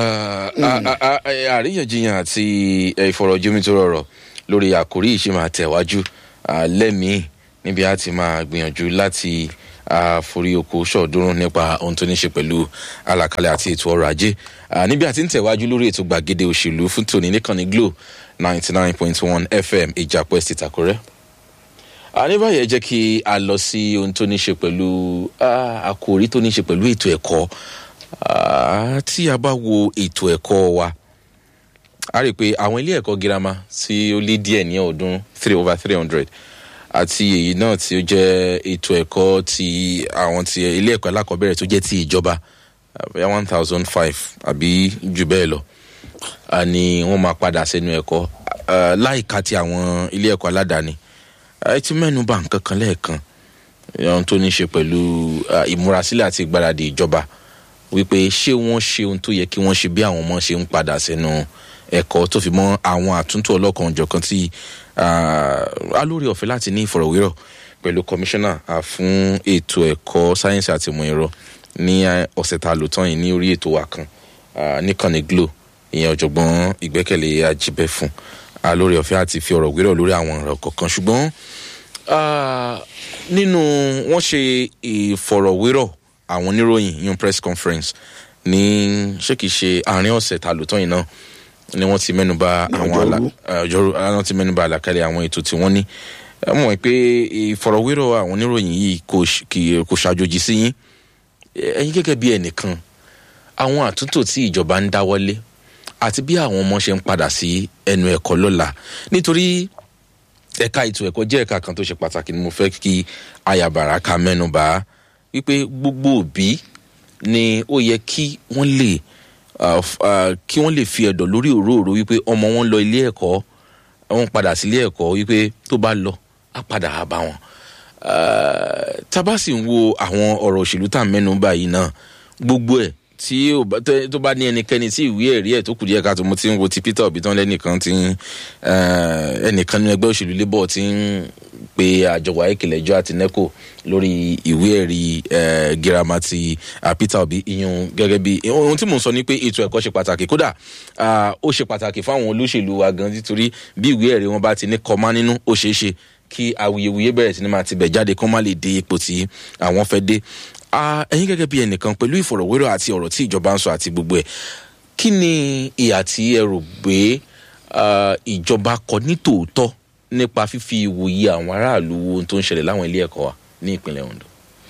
àríyànjiyàn àti ìfọ̀rọ̀jomitoro ọ̀rọ̀ lórí àkórí yìí ṣì máa tẹ̀wájú ah, lẹ́mìí níbi a ti máa gbìyànjú láti ah, forí oko ṣọ̀ọ́dúnrún nípa ohun tó ní ṣe pẹ̀lú àlàkalẹ̀ àti ètò ọrọ̀ ajé Ah, níbi a ti ń tẹ̀wájú lórí ètò gbàgede òṣèlú fún tòní níkànnì glo ninety nine point one fm ìjàpọ̀ ẹ̀sìn ìtàkùrẹ́ ní báyìí ẹ jẹ́ kí a lọ sí ohun tó ní ṣe pẹ̀lú ah, àkòrí tó ní ṣe pẹ̀lú ètò ẹ̀kọ́ Ah, tí a bá wo ètò ẹ̀kọ́ wa a rí i pé àwọn ilé ẹ̀kọ́ girama tí ó lé díẹ̀ ní ọdún three over three hundred àti èyí náà tí ó jẹ́ ètò ẹ̀kọ́ ti àwọn ti ilé ẹ̀kọ́ alákọ̀ọ́bẹ̀rẹ̀ tó jẹ́ ti ìjọba bóyá one thousand five àbí jù bẹ́ẹ̀ lọ ah, ni wọ́n máa padà sẹ́nu ẹ̀kọ́ Ah, láìka ti àwọn ilé ẹ̀kọ́ aládàáni ẹ ti mẹ́nu bà nǹkan kan lẹ́ẹ̀kan ohun tó ní ṣe pẹ̀lú ah, ìmúrasílẹ̀ àti ìgbáradì ìjọba wípé ṣé wọ́n ṣe ohun tó yẹ kí wọ́n ṣe bí àwọn ọmọ ṣe ń padà sẹ́nu ẹ̀kọ́ tó fi mọ́ àwọn àtúntò ọlọ́kan òjọ̀kan tí ah, alórí ọ̀fẹ́ láti ní ìfọ̀rọ̀wérọ̀ pẹ̀lú kọmíṣánná ah, fún ètò ẹ̀kọ́ sáyẹ́nsì àti ìmọ̀ ẹ̀rọ ní ah, ọ̀sẹ̀ tá a lò tán yìí ní orí ètò wa kan ah, níkànnì glo ìyẹn ọ̀jọ̀gbọ́n ìgbẹ́kẹ̀lé ajíbẹ́ fún alórí ọ̀fẹ́ àti fi ọ̀rọ̀ wérọ̀ lórí àwọn ọ̀rọ̀ kọ̀ọ̀kan ṣùgbọ́n ah, nínú wọ́n ṣe ìfọ̀rọ̀wérọ̀ àwọn oníròyìn yun press conference ní ṣé kìí ṣe àárín ọ̀sẹ̀ tá a lò tán yìí náà ni wọ́n ti mẹ́nuba Ní àwọn àlà- ọjọ́rú. eh, ọjọ́rú wọ́n ti mẹ́nuba àlàkalẹ̀ àwọn ètò tí wọ́n ní ẹ mọ̀ pé ìfọ̀rọ̀wérọ̀ àwọn oníròyìn yìí kò ṣ- kì- kò ṣàjòjì sí yín ẹ̀yin gẹ́gẹ́ bí ẹnìkan àwọn àtúntò tí ìjọba ń dáwọ́lé àti bí àwọn ọmọ ṣe ń padà sí ẹnu ẹ̀kọ́ lọ́la nítorí ẹ̀ka ètò ẹ̀kọ́ jẹ́ ẹ̀ka kan tó ṣe pàtàkì ni mo fẹ́ kí ayàbàrà ka mẹ́nu bà wípé gbogbo òbí ni ó yẹ kí wọ́n lè ah, f- ah, kí wọ́n lè fi ẹ̀dọ̀ lórí òróòro wípé ọmọ wọn lọ ilé ẹ̀kọ́ wọn padà sí ilé ẹ̀kọ́ wípé tó bá lọ á padà á bá wọn. Ah, tá a bá sì ń wo àwọn ọ̀rọ̀ òṣèlú tá à ń mẹ́nu bà yìí náà gbogbo ẹ̀ tí ó bá- tẹ́- tó bá ní ẹnikẹ́ni tí ìwé ẹ̀rí ẹ̀ tó kù díẹ̀ káàtó mo ti ń wo ti peter obi tán lẹ́nìkan ti ń eh, ẹnìkan nínú ẹgbẹ́ òṣèlú labour ti ń pe àjọ wáyéèkì lẹ́jọ́ àti neco lórí ìwé ẹ̀rí eh, girama ti ah, peter obi ìyún gẹ́gẹ́ bí ohun tí mò ń sọ ni pé ètò ẹ̀kọ́ ṣe pàtàkì kódà ah, ó ṣe pàtàkì fáwọn olóṣèlú wa gan nítorí bí ìwé ẹ̀rí wọn bá ti ní kọ́má nínú ó ṣeé ṣe kí awuyewuye bẹ̀rẹ̀ sí ni máa ti bẹ̀ jáde kó má lè dé ipò tí àwọn fẹ́ dé Ah, ẹ̀yin gẹ́gẹ́ bí ẹnìkan pẹ̀lú ìfọ̀rọ̀wérọ̀ àti ọ̀rọ̀ tí ìjọba ń sọ àti gbogbo ẹ̀ kí ni ìhà tí ẹ rò pé ah, ìjọba kọ ní tòótọ́ nípa fífi ìwòye àwọn aráàlú wo ohun tó ń ṣẹlẹ̀ láwọn ilé ẹ̀kọ́ wa ní ìpínlẹ̀ ondo.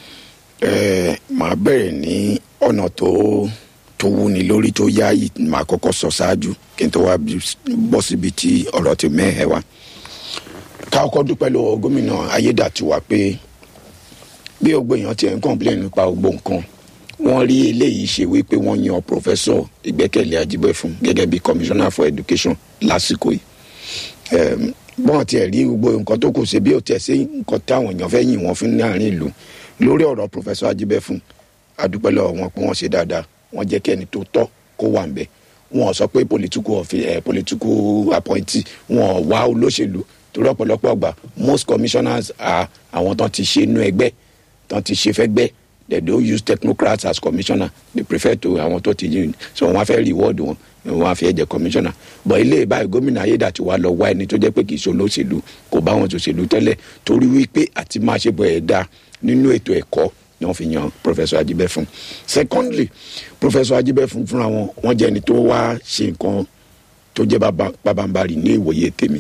ẹ máa bẹ̀rẹ̀ ní ọ̀nà tó tó wúni lórí tó yáàyè máa kọ́kọ́ sọ ṣáájú kí n tó wá bí- bọ́ síbi tí ọ̀rọ̀ ti mẹ́hẹ̀ wá. ká kọ́kọ́ dúpẹ́ lọ́wọ́ gómìnà ayédàtiwa pé bí gbogbo èèyàn ti ẹ̀ ń kọ́ńplẹ̀ nípa gbogbo nǹkan wọ́n rí eléyìí ṣe wípé wọ́n yan pòfẹ́sọ̀ ìgbẹ́kẹ̀lé ajíbẹ́fún gẹ́gẹ́ bí commissioner for education lásìkò yìí Em, bọ́n tiẹ̀ rí gbogbo nǹkan tó kù sí bí ó tiẹ̀ sí nǹkan táwọn èèyàn fẹ́ yìn wọ́n fún ní àárín ìlú lórí ọ̀rọ̀ pòfẹ́sọ̀ ajíbẹ́fún adúpẹ́ lọ́wọ́ wọn pé wọ́n ṣe dáadáa wọ́n jẹ́ kẹ́ni tó tọ́ kó wà ńbẹ̀ wọn sọ pé political office eh, political appointee wọn wá olóṣèlú torí ọ̀pọ̀lọpọ̀ ọgbà most commissioners are àwọn tán ti ṣe inú ẹgbẹ́ tán ti ṣe fẹ́gbẹ́ they don't use technocrats as commissioner they prefer to àwọn tó ti yìn so wọn á fẹ́ reward wọn wọn á fi ẹ̀jẹ̀ commissioner but ilé báyìí gómìnà ayédàtiwa lọ wá ẹni tó jẹ́ pé kì í ṣe olóṣèlú kò bá wọn ṣòṣèlú tẹ́lẹ̀ torí wípé àti máa ṣe bọ̀ ẹ̀ dá nínú ètò ẹ̀kọ́ ni wọ́n fi yan professor ajibẹ́fún secondly professor ajibẹ́fún fúnra wọn wọ́n jẹ́ ẹni tó wá ṣe nǹkan tó jẹ́ bàbá- pabambarì ní ìwòye tèmi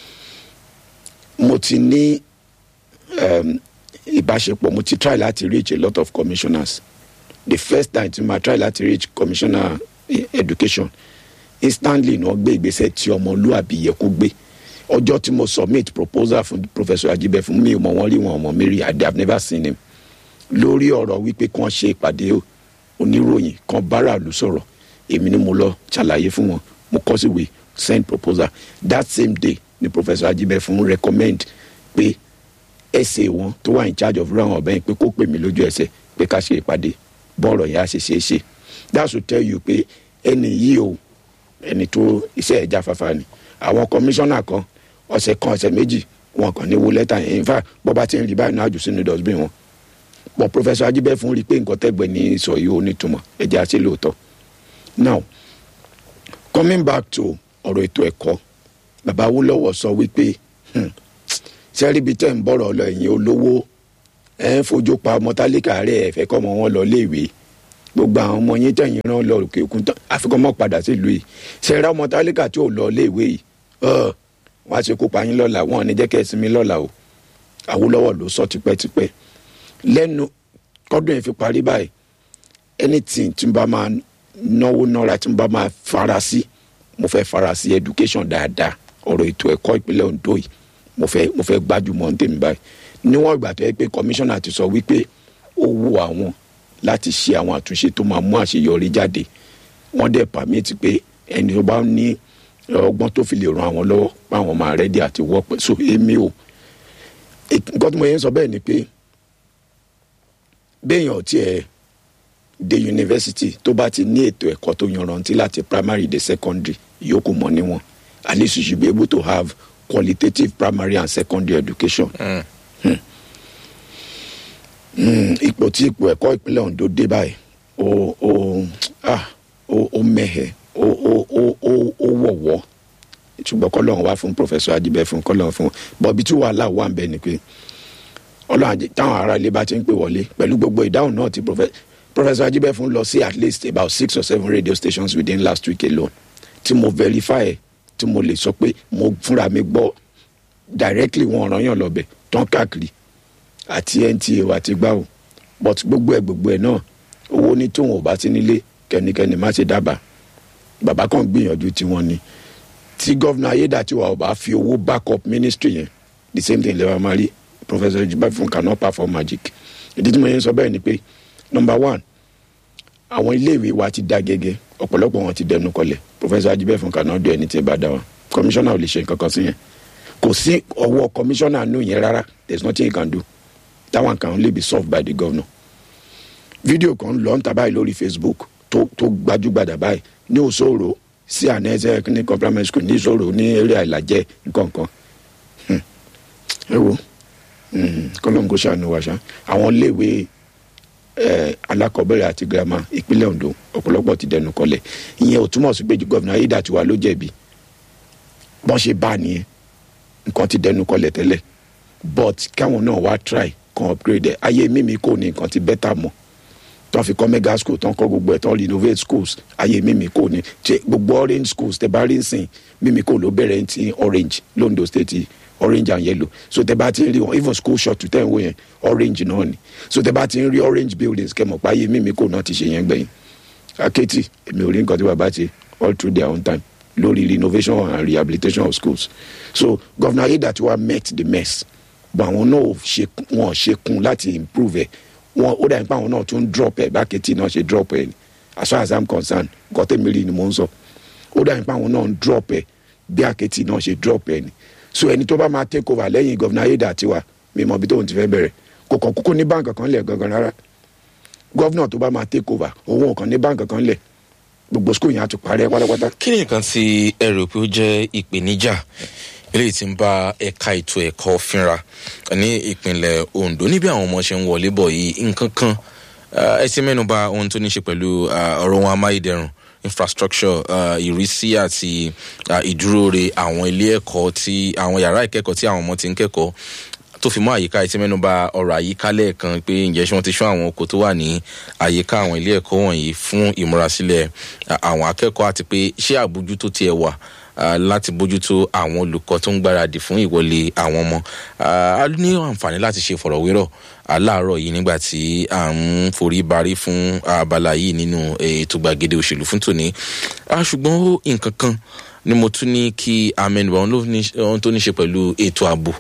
mo ti ní um, ìbáṣepọ̀ mo ti try láti reach a lot of commissioners the first time tí ma try láti reach commissioner eh, education instantly ni wọ́n gbé ìgbésẹ̀ tí ọmọlúàbí yẹ kó gbé ọjọ́ tí mo submit proposal fún professor ajibẹ fún mi ò mọ̀ wọ́n rí wọn ọmọ mi rí i have never seen him lórí ọ̀rọ̀ wípé kí wọ́n ṣe ìpàdé oníròyìn kan báràlú sọ̀rọ̀ èmi ni mo lọ ṣàlàyé fún wọn mo kọ́ síwèé send proposal that same day ni professor ajibẹ fún recommend pé ẹsẹ̀ wọn tó wà in charge of round ọ̀bẹ yẹn pé kó pè mí lójú ẹsẹ̀ pé ká ṣe ìpàdé bọ́ọ̀rọ̀ yẹn á ṣe ṣe é ṣe that should tell you pé ẹni yìí o ẹni tó iṣẹ́ ẹ̀já fafa ni àwọn kọmíṣánná kan ọ̀sẹ̀ kan ọ̀sẹ̀ méjì wọn kàn ní wo lẹ́tà yẹn in fact bọ́ bá ti ń rí báyìí náà jù sínú dustbin wọn pọ̀ professor ajibẹ́ fún rí i pé nǹkan tẹ́gbẹ́ ní sọ yìí ó nítumọ̀ ẹ̀jẹ̀ àṣẹ lóòótọ́ now coming back to ọ̀rọ̀ ètò ẹ̀kọ́ bàbá awólọ́wọ̀ sọ wípé hmm, sẹ́ríbi tẹ́ ń bọ̀rọ̀ lọ ẹ̀yìn olówó ẹ̀ ń fojú pa ọmọ tálíkà rẹ̀ ẹ̀ fẹ́ kọ́ ọmọ wọn lọ léèwé gbogbo àwọn ọmọ yín tẹ̀yìn rán lọ òkè òkun tán àfikún mọ́ padà sílùú yìí sẹ́ra ọmọ tálíkà tí ò lọ léèwé yìí ọ̀ wọ́n á ṣe kópa yín lọ́la wọ́n ò ní jẹ́ kẹ́ ẹ sinmi lọ́la o awólọ́wọ̀ ló sọ tipẹ́tipẹ́ lẹ́nu kọ́dún yẹn fi parí báyìí anything tí n bá máa náwó náírà tí n bá máa fara sí mo fẹ́ fara sí education dáadáa ọ̀rọ̀ ètò ẹ̀kọ́ ìpínlẹ̀ Ondo yìí mo fẹ́ mo fẹ́ gbájúmọ̀ ní tèmi báyìí níwọ̀n ìgbà tó yẹ pé commissioner ti sọ wípé ó wù àwọn láti ṣe àwọn àtúnṣe tó máa mú àṣeyọrí jáde wọ́n dẹ̀ pàmìtì pé ẹni tó bá ní ọgbọ́n tó fi lè ran àwọn lọ́wọ́ páwọn máa rẹ́dí àti wọ́pẹ́ so èmi o nǹkan tí mo yẹn sọ bẹ́ẹ̀ ni pé béèyàn tiẹ̀ dé yunifásitì tó bá ti ní ètò ẹ̀kọ́ tó yanrantí láti primary dé secondary yòókù mọ́ níwọ̀n at least you should be able to have qualitative primary and secondary education. Mm. Mm, ipò tí ipò ẹ̀kọ́ ìpínlẹ̀ Ondo dé báyìí ó ó ah ó ó mẹ́hẹ̀ ó ó ó ó ó wọ̀wọ́ ṣùgbọ́n kọ́lọ́run wá fún professor Ajibẹ fún kọ́lọ́run fún bọ́bí tí wàhálà wà ń bẹ ni pé ọlọ́run àjẹ táwọn ará ilé bá ti ń pè wọlé pẹ̀lú gbogbo ìdáhùn náà ti profe- professor Ajibẹ fún lọ sí at least about six or seven radio stations within last week alone tí mo verify tí mo lè sọ pé mo fúnra mi gbọ́ directly wọn ọ̀ràn yàn lọ́bẹ̀ tán káàkiri àti NTA àti gbáwò but gbogbo ẹ̀ gbogbo ẹ̀ náà owó ní tóun ò bá ti nílé kẹ́nikẹ́ni má ṣe dábàá bàbá kan gbìyànjú tiwọn ni tí gọ́vnà ayédàtiwa ò bá fi owó back up ministry yẹn the same thing lẹ́wọ̀n máa rí professor jibafun cannot perform magic ìdí tí mo yẹn sọ bẹ́ẹ̀ ni pé number one àwọn iléèwé wa ti dá gẹ́gẹ́ ọ̀pọ̀lọpọ̀ wọn ti dẹnu kọlẹ̀ professor ajibafun cannot do anything bá dá wa commissioner ò lè ṣe nǹkan kan sí yẹn kò sí ọwọ́ commissioner nù yẹn rárá there is nothing he can do that one can only be solved by the governor fídíò kan lọ ń ta báyìí lórí facebook tó tó gbajúgbajà báyìí ní òṣòro sí ànẹ́sẹ̀ ní complement school ní ìṣòro ní eré àìlàjẹ nǹkankan ẹ wo kọ́lọ́n kó ṣàánú wa ṣá àwọn iléèwé alákọ̀ọ́bẹ̀rẹ̀ àti girama ìpínlẹ̀ Ondo ọ̀pọ̀lọpọ̀ ti dẹnu kọlẹ̀ ìyẹn ò túmọ̀ sí pé gọ́vìnà Ayédàtiwa ló jẹ̀bi bọ́n ṣe bá nìyẹn nǹkan ti dẹnu kọlẹ̀ tẹ́lẹ̀ but káwọn náà wá try kan upgrade ẹ̀ ayé mímí kò ní nǹkan ti bẹ́tà mọ́ tán fi kọ́ mega school tán kọ́ gbogbo ẹ̀ tán renovate schools ayé mímí kò ní ṣe gbogbo orange schools tẹ bá rí nsìn mímí kò ló bẹ̀rẹ̀ ti orange londo state orange and yellow so tẹ bá ti ń rí wọn even school short tẹ̀ ń wò yẹn orange náà ni so tẹ bá ti ń rí orange buildings kẹmọ̀ pa ayé mímí kò náà ti ṣe yẹn gbẹ̀yìn akéètì èmi ò rí nǹkan tí bàbá ṣe all through their own time lórí renovation and rehabilitation of schools so governor Ayédàtiwa met the mess but àwọn náà ṣe wọn ṣe kún láti improve ẹ wọn ó dàbí pé àwọn náà tún drop ẹ bá kẹtì náà ṣe drop ẹ ni as far as i'm concerned nǹkan tẹ́mi rí ni mò ń sọ ó dàbí pé àwọn náà ń drop ẹ bí àkẹ́tì náà ṣe drop ẹ ni so ẹni tó bá máa take over lẹ́yìn gọ́vnà Ayédàtiwa mi mọ̀ bí tóun ti fẹ́ bẹ̀rẹ̀ kò kàn kúkú ní báǹkì kan lẹ̀ gangan rárá gọ́vnà tó bá máa take over òun ò kàn ní báǹkì kan lẹ̀ gbogbo skul yẹn á ti parẹ́ pátápátá. kí ni nǹkan tí ẹ rò pé ó jẹ́ ìpèníjà eléyìí tí ń bá ẹ̀ka ètò ẹ̀kọ́ fínra ní ìpínlẹ̀ Ondo níbi àwọn ọmọ ṣe ń wọlé bọ̀ yìí nǹkan kan ẹ ti mẹ́nu bà ohun tó ní ṣe pẹ̀lú ọ̀rọ̀ wọn amáyédẹrùn infrastructure ìrísí àti ìdúróore àwọn ilé ẹ̀kọ́ tí àwọn yàrá ìkẹ́kọ̀ọ́ tí àwọn ọmọ ti ń kẹ́kọ̀ọ́ tó fi mọ́ àyíká ẹ ti mẹ́nu bà ọ̀rọ̀ àyíká lẹ́ẹ̀kan pé ǹjẹ́ ṣé wọ́n ti ṣọ́ àwọn oko tó wà ní àyíká àwọn ilé ẹ̀kọ́ wọ̀nyí fún ìmúrasílẹ̀ àwọn akẹ́kọ̀ọ́ àti pé ṣé àbójútó tiẹ̀ wà láti bójútó àwọn olùkọ́ tó ń gbáradì fún ìwọlé àwọn ọmọ a ní àǹfààní láti ṣe ìfọ̀rọ̀wérọ̀ aláàárọ̀ yìí nígbà tí à ń forí barí fún abala yìí nínú ètò gbàgede òṣèlú fún tòní ṣùgbọ́n nǹkan kan ni mo tún ní kí amẹnubà ohun tó ní ṣe pẹ̀lú ètò ààbò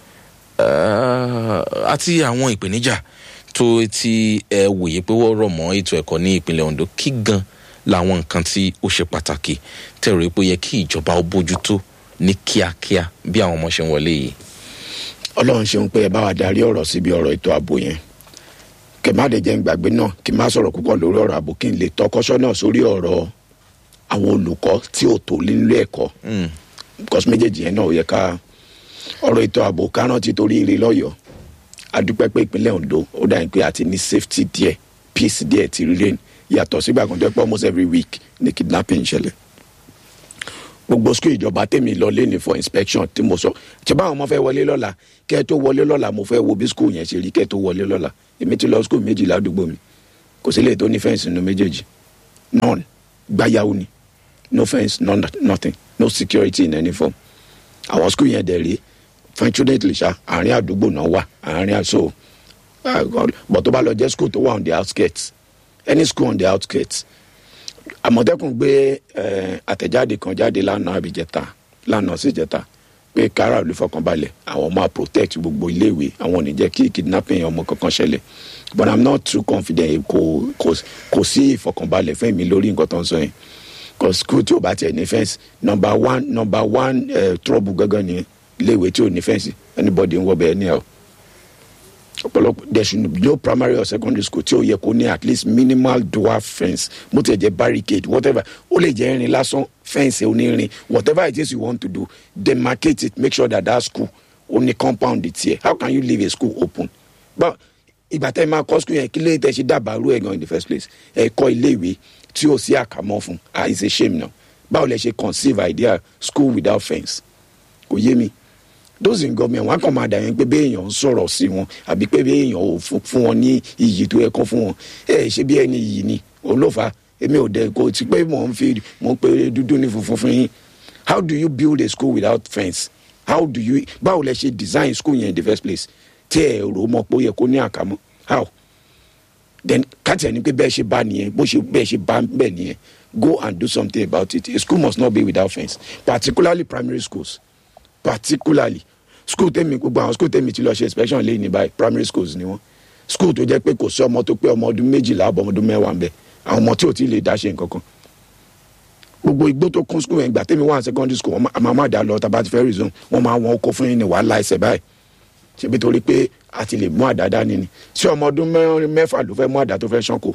àti àwọn ìpèníjà tó ti ẹ wòye pé wọ́n rọ̀ mọ́ ètò ẹ̀kọ́ ní ìpínlẹ̀ Ondo kí gan làwọn nǹkan tí ó ṣe pàtàkì tẹ̀rọ pé ó yẹ kí ìjọba ó bójútó ní kíákíá bí àwọn ọmọ ṣe ń wọlé yìí. ọlọ́run ṣeun pé ẹ bá wa darí ọ̀rọ̀ síbi ọ̀rọ̀ ètò ààbò yẹn kẹ má dẹ̀ jẹ́ ń gbàgbé náà kí n má sọ̀rọ̀ púpọ̀ lórí ọ̀rọ̀ ààbò kí n lè tọkọ́sọ́ náà sórí ọ̀rọ̀ àwọn olùkọ́ tí ò tó nílé ẹ̀kọ́ because méjèèjì yẹn náà ò yẹ ká ọ̀rọ̀ ètò ààbò kárán ti torí ire lọ́yọ̀ọ́ adúpẹ́ pé ìpínlẹ̀ Ondo ó dà ní pé àti ní safety díẹ̀ peace díẹ̀ ti reign yàtọ̀ sígbà kan tó yẹ pé almost every week ni kidnapping ṣẹlẹ̀ gbogbo school ìjọba tèmi lọ lé ní for inspection tí mo sọ ṣe báwọn ọmọ fẹ́ wọlé lọ́la kẹ́ ẹ tó wọlé lọ́la mo fẹ́ wo bí school yẹn ṣe rí kẹ́ ẹ tó wọlé lọ́la èmi ti lọ school méjì ládùúgbò mi kò sí lè tó ní fẹ́ǹsì nínú méjèèjì none gbáyàwó ni no fence no nothing no security in any form àwọn school yẹn dẹ̀ rí fortunately ṣá àárín àdúgbò náà wà àárín àṣọ but tó bá lọ jẹ́ school tó wà on the outskirts any school on the outskirts àmọ̀tẹ́kùn gbé àtẹ̀jáde kan jáde lánàá àbíjẹta lánàá síjẹta pé kára olùfọkànbalẹ̀ àwọn máa protect gbogbo iléèwé àwọn ò ní jẹ́ kí kidnapping ọmọ kankan ṣẹlẹ̀ but i'm not too confident kò kò kò sí ìfọkànbalẹ̀ fún mi lórí nǹkan tó ń sọ yẹn cause school tí o bá tiẹ̀ ní fẹ́ǹsì number one number one uh, trouble gangan ni iléèwé tí o ní fẹ́ǹsì anybody ń wọ bẹ́ẹ̀ ní ẹ̀ o ọ̀pọ̀lọpọ̀ there should be no primary or secondary school tí o yẹ kó ní at least minimal dwarf fence mo ti ẹ̀ jẹ́ barricade whatever ó lè jẹ́ irin lásán fence onírin whatever it is you want to do demarcate it make sure that that school ó ní compound tiẹ̀ how can you leave a school open but ìgbà tẹ́ ẹ máa kọ́ school yẹn kí lè tẹ́ ṣe dábàá rú ẹ̀ gan in the first place ẹ̀ kọ́ iléèwé tí o sí àkàmọ́ fún ah it's a shame now báwo lẹ ṣe conceive idea school without fence kò yé mi those in government wọn kàn máa dà yẹn pé béèyàn ń sọ̀rọ̀ sí wọn àbí pé béèyàn ò fún wọn ní iyì tó yẹ kán fún wọn ẹ ṣe bí ẹni yìí ni òun ló fà èmi ò dẹ kò tí pé mò ń fi mò ń pe dúdú ní funfun fún yín how do you build a school without fence how do you báwo lẹ ṣe design school yẹn in the first place tí ẹ rò mọ pé ó yẹ kó ní àkàmọ́ how then káàtì ẹni pé bẹ́ẹ̀ ṣe bá nìyẹn bó ṣe bẹ́ẹ̀ ṣe bá bẹ́ẹ̀ nìyẹn go and do something about it a school must not be without fence particularly primary schools particularly school tèmi gbogbo àwọn school tèmi ti lọ ṣe inspection lẹ́yìn ní báyìí primary schools ni wọ́n school tó jẹ́ pé kò sí ọmọ tó pé ọmọ ọdún méjìlá àbọ̀ ọmọ ọdún mẹ́wàá ń bẹ àwọn ọmọ tí ò tí ì lè dá ṣe nǹkan kan gbogbo igbó tó kún school yẹn gbà tèmi wà ní secondary school wọn máa má dá lọ tá a bá ti fẹ́ resume wọn máa wọn kó fún yín ní wàhálà ẹsẹ̀ báyìí ṣebí torí pé a ti lè mú àdá dání ni ṣé ọmọ ọdún mẹ́rin mẹ́fà ló fẹ́ mú àdá tó fẹ́ ṣánko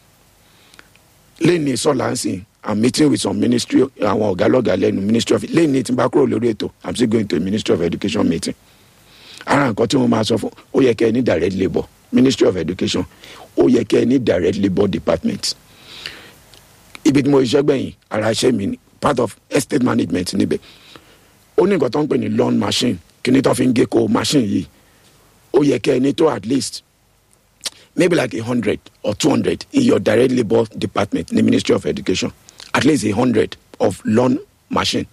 lẹ́ni sọ̀lá ń sìn i'm meeting with some ministry àwọn ọ̀gá lọ́gàá lẹ́nu ministry of lẹ́ni tí n bá kúrò lórí ètò i'm still going to a ministry of education meeting ara nǹkan tí wọ́n máa sọ fún ó yẹ kẹ́ ẹ ní direct labour ministry of education ó yẹ kẹ́ ẹ ní direct labour department ibi tí mo ṣiṣẹ́ gbẹ̀yìn ara iṣẹ́ mi ni part of estate management níbẹ̀ ó ní nǹkan tó ń pè ní lawn machine kí ni tó fi ń gé ko machine yìí ó yẹ kẹ́ ẹ ní tó at least maybe like a hundred or two hundred in your direct labour department in the ministry of education at least a hundred of lawn machine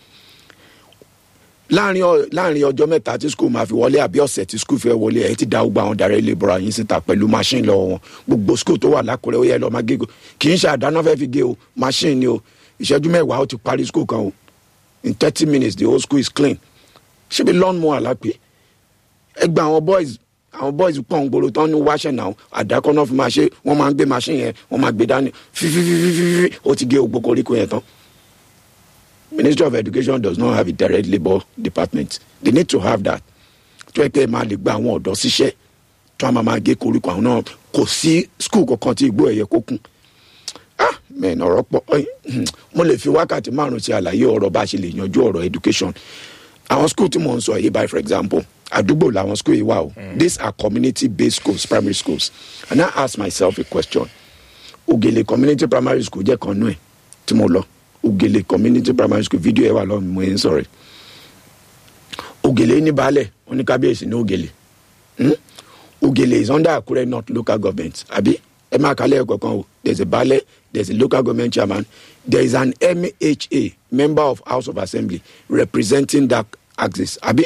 láàrin láàrin ọjọ́ mẹ́ta tí school máa fi wọlé àbí ọ̀sẹ̀ tí school fẹ́ wọlé ẹ̀ ti da gbogbo àwọn direct labour yín síta pẹ̀lú machine lọ́wọ́ wọn gbogbo school tó wà lákùrẹ́ ó yẹ lọ́ọ́ máa gé kì í ṣe àdáná fẹ́ fi gé o machine ni o ìṣẹ́jú mẹ́wàá ó ti parí school kan o in thirty minutes the whole school is clean ṣébi lawn mower lápè ẹ gba àwọn boys àwọn boys pọ̀ ń gbòòrò tán ní wáṣẹ̀ náà àdákọ́ náà fi máa ṣe wọ́n máa ń gbé machine yẹn wọ́n máa gbé dání fífífífífí ó ti gé ogbó koríko yẹn tán. ministry of education does not have a direct labour department they need to have that tó yẹ pé máa lè gba àwọn ọ̀dọ́ síṣẹ́ tó a máa máa gé koríko àwọn náà kò sí school kankan tí igbó ẹ̀yẹ kó kún ah mẹ́rin ọ̀rọ̀ pọ̀ mo lè fi wákàtí márùn-ún sí àlàyé ọ̀rọ̀ bá a ṣe lè yanjú ọ̀rọ̀ education àwọn school tí mò ń sọ yìí by for example àdúgbò làwọn school yìí wà o these are community based schools primary schools and i ask myself a question ogele community primary school jẹ́ kan nú ẹ̀ tí mo lọ ogele community primary school fídíò ẹ̀ wà lọ́wọ́ mi mo ń sọ̀rọ̀ ogele ní baálẹ̀ oníkábíyèsí ní ogele ogele is under akure north local government àbí ẹ máa kálẹ̀ ẹ̀kọ́ kan o there is a baálẹ̀ there is a local government chairman there is an mha member of house of assembly representing that axis àbí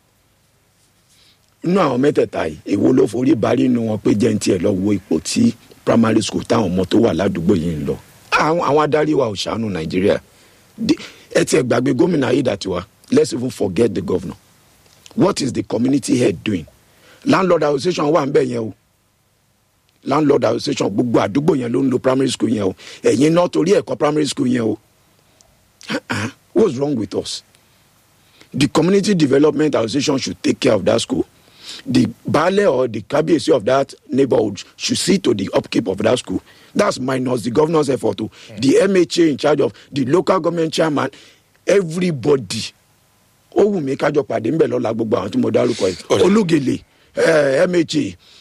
inú àwọn mẹ́tẹ̀ẹ̀ta yìí èwo ló forí barí inú wọn pé jẹ́ ń tiẹ̀ lọ wo ipò tí primary school táwọn ọmọ tó wà ládùúgbò yìí ń lọ àwọn adarí wa ò ṣàánú nàìjíríà ẹ tiẹ̀ gbàgbé gómìnà ayédàtiwa let's even forget the governor what is the community head doing landlord association wà ń bẹ̀ yẹn o landlord association gbogbo àdúgbò yẹn ló ń lo primary school yẹn o ẹ̀yin náà torí ẹ̀kọ́ primary school yẹn o what's wrong with us the community development association should take care of that school the baale or the kabiyesi of that neighborhood should see to the upkeep of that school that's minus the governor's effort o mm. the mha in charge of the local government chairman everybody ó wù mí kájọ pàdé ńbẹ lọ́la gbogbo àwọn tí mo dárúkọ yìí olúgele mha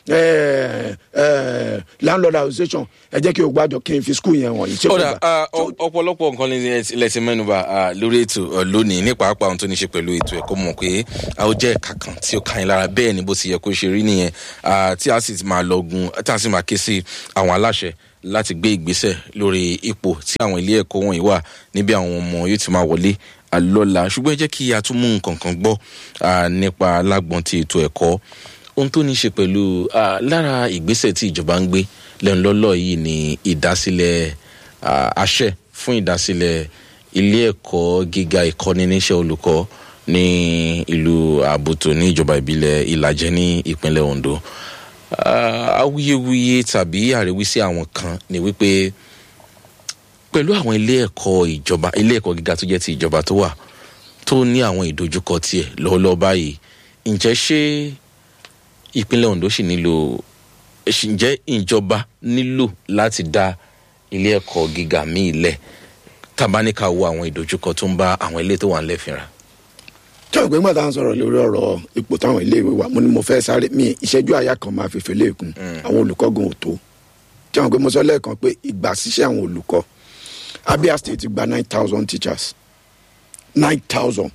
eh, eh, landlord association ẹ jẹ́ kí o gbàjọ kí n fi skul yẹn wọ̀nyí. tí o kódà gbà. ah, ọ- ọ̀pọ̀lọpọ̀ nǹkan lẹ́sìn mẹ́nuba ah, lórí ètò ah, lónìí ní pàápàá ohun tó ní ṣe pẹ̀lú ètò ẹ̀kọ́ mọ̀ pé a ó jẹ́ ẹ̀ka kan tí ó ká yín lára bẹ́ẹ̀ ni bó ti yẹ kó ṣe rí nìyẹn ah, tí a sì máa lọ́gun tí a sì máa ké sí àwọn aláṣẹ láti gbé ìgbésẹ̀ lórí ipò tí àwọn ilé ẹ̀kọ́ wọ̀nyí wà níbi àwọn ọmọ yóò ti máa wọlé ah, lọ́la ṣùgbọ́n ẹ jẹ́ kí a tún mú nǹkan kan gbọ́ ah, nípa lágbọ́n ti ètò ẹ̀kọ́ ohun tó ní ṣe pẹ̀lú ah, lára ìgbésẹ̀ tí ìjọba ń gbé lẹ́nu lọ́lọ́ yìí ni ìdásílẹ̀ ah, àṣẹ fún ìdásílẹ̀ ilé ẹ̀kọ́ gíga ìkọ́ni níṣẹ́ olùkọ́ ní ìlú àbútò ní ìjọba ìbílẹ̀ ìlàjẹ ní ìpínlẹ̀ ondo Ah, awuyewuye tàbí àríwísí àwọn kan ni wípé pẹ̀lú àwọn ilé ẹ̀kọ́ ìjọba ilé ẹ̀kọ́ gíga tó jẹ́ ti ìjọba tó wà tó ní àwọn ìdojúkọ tiẹ̀ lọ́wọ́lọ́wọ́ báyìí ǹjẹ́ ṣé ìpínlẹ̀ ondo sì nílò ṣì- ǹjẹ́ ìjọba nílò láti dá ilé ẹ̀kọ́ gíga míì lẹ̀ tabaníkà wo àwọn ìdojúkọ tó ń bá àwọn ilé tó wà ńlẹ̀ fínra. tí o gbé ńgbà tá à ń sọ̀rọ̀ lórí ọ̀rọ̀ ipò táwọn iléèwé wà mo ní mo fẹ́ sáré mi ìṣẹ́jú àyà kan máa fèfè léèkún àwọn olùkọ́ gan ò tó tí àwọn gbé mo sọ lẹ́ẹ̀kan pé ìgbà ṣiṣẹ́ àwọn olùkọ́ abia state gba nine thousand teachers nine thousand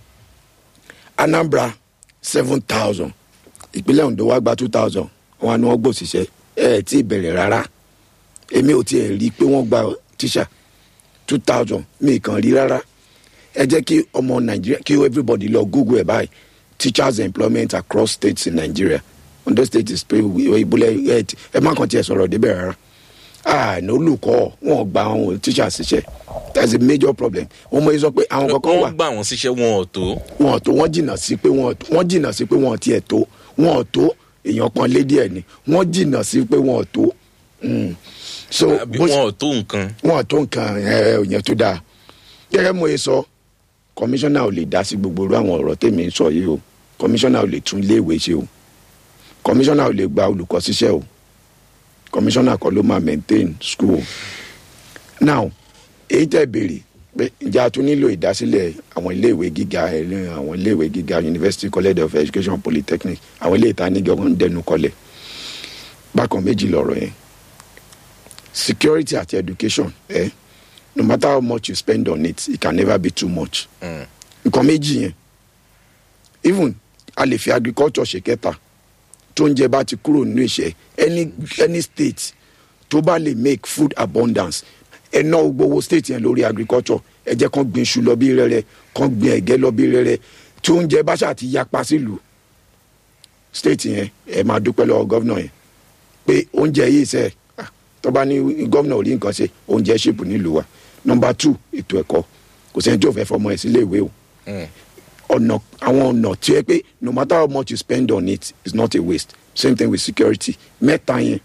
anambra seven thousand ìpínlẹ̀ ondo wa gba two thousand wọn ni wọ́n gbòòsìṣẹ́ ẹ̀ ẹ̀ tí ì bẹ̀rẹ̀ rárá èmi ò tiẹ̀ rí i pé wọ́n gba tíṣà two thousand mi kàn rí rárá ẹ jẹ́ kí ọmọ nàìjíríà kí everybody lọ google ẹ̀ báyìí teachers employment across states in nigeria ondo state is pay ibùlẹ̀ ẹ̀ tí- ẹ má kàn tiẹ̀ sọ̀rọ̀ débẹ̀ rárá àná olùkọ́ wọn gba àwọn teachers ṣiṣẹ́ that's a major problem wọn mọ sọ pé àwọn kankan wà wọ́n gbà wọ́n síṣẹ́ wọn ò tó. wọn ò tó wọn jìnnà sí pé wọn ò tó- wọn jìnnà sí pé wọn ò tiẹ̀ tó wọn ò tó èèyàn kan lé díẹ̀ ni wọn jìnnà sí pé wọn ò tó Mm. so àbí bó ṣe- wọn ò tó nǹkan. wọn tó nǹkan ẹ yẹn tó dáa gẹ́gẹ́ mo ye sọ kọmíṣánná ò lè dá sí gbogbo irú àwọn ọ̀rọ̀ tèmi ń sọ yìí o kọmíṣánná ò lè tún iléèwé ṣe o kọmíṣánná ò lè gba olùkọ́ síṣẹ́ o kọmíṣánná kọ́ ló máa maintain school now èyí tẹ́ béèrè pé ǹjẹ́ a tún nílò ìdásílẹ̀ àwọn iléèwé gíga ẹ̀rín àwọn iléèwé gíga university college of education polytechnic àwọn ilé ìta níjọ ń dẹnu kọlẹ̀ bákan méjì lọ̀rọ̀ yẹn security àti education eh? no matter how much you spend on it it can never be too much Mm. nǹkan méjì yẹn even a lè fi agriculture ṣe kẹta tó ń jẹ bá ti kúrò nínú ìṣe any any state tó bá lè make food abundance ẹ ná gbowó state yẹn lórí agriculture ẹ jẹ́ kán gbin iṣu lọ bí rẹ́rẹ́ kán gbin ẹ̀gẹ́ lọ bí rẹ́rẹ́ tí oúnjẹ bá ṣáà ti yapa sílùú state yẹn ẹ máa dúpẹ́ lọ́wọ́ gọ́vnà yẹn pé oúnjẹ yìí sẹ́ ah, tó bá ní gọ́vnà ò rí nǹkan ṣe oúnjẹ ṣèpù nílùú wa nọmba two ètò ẹ̀kọ́ kò sẹ́ni tí ò fẹ́ fọmọ ẹ̀ sílé ìwé o Mm. ọ̀nà àwọn ọ̀nà tí ẹ pé no matter how much you spend on it is not a waste same thing with security mẹ́ta yẹn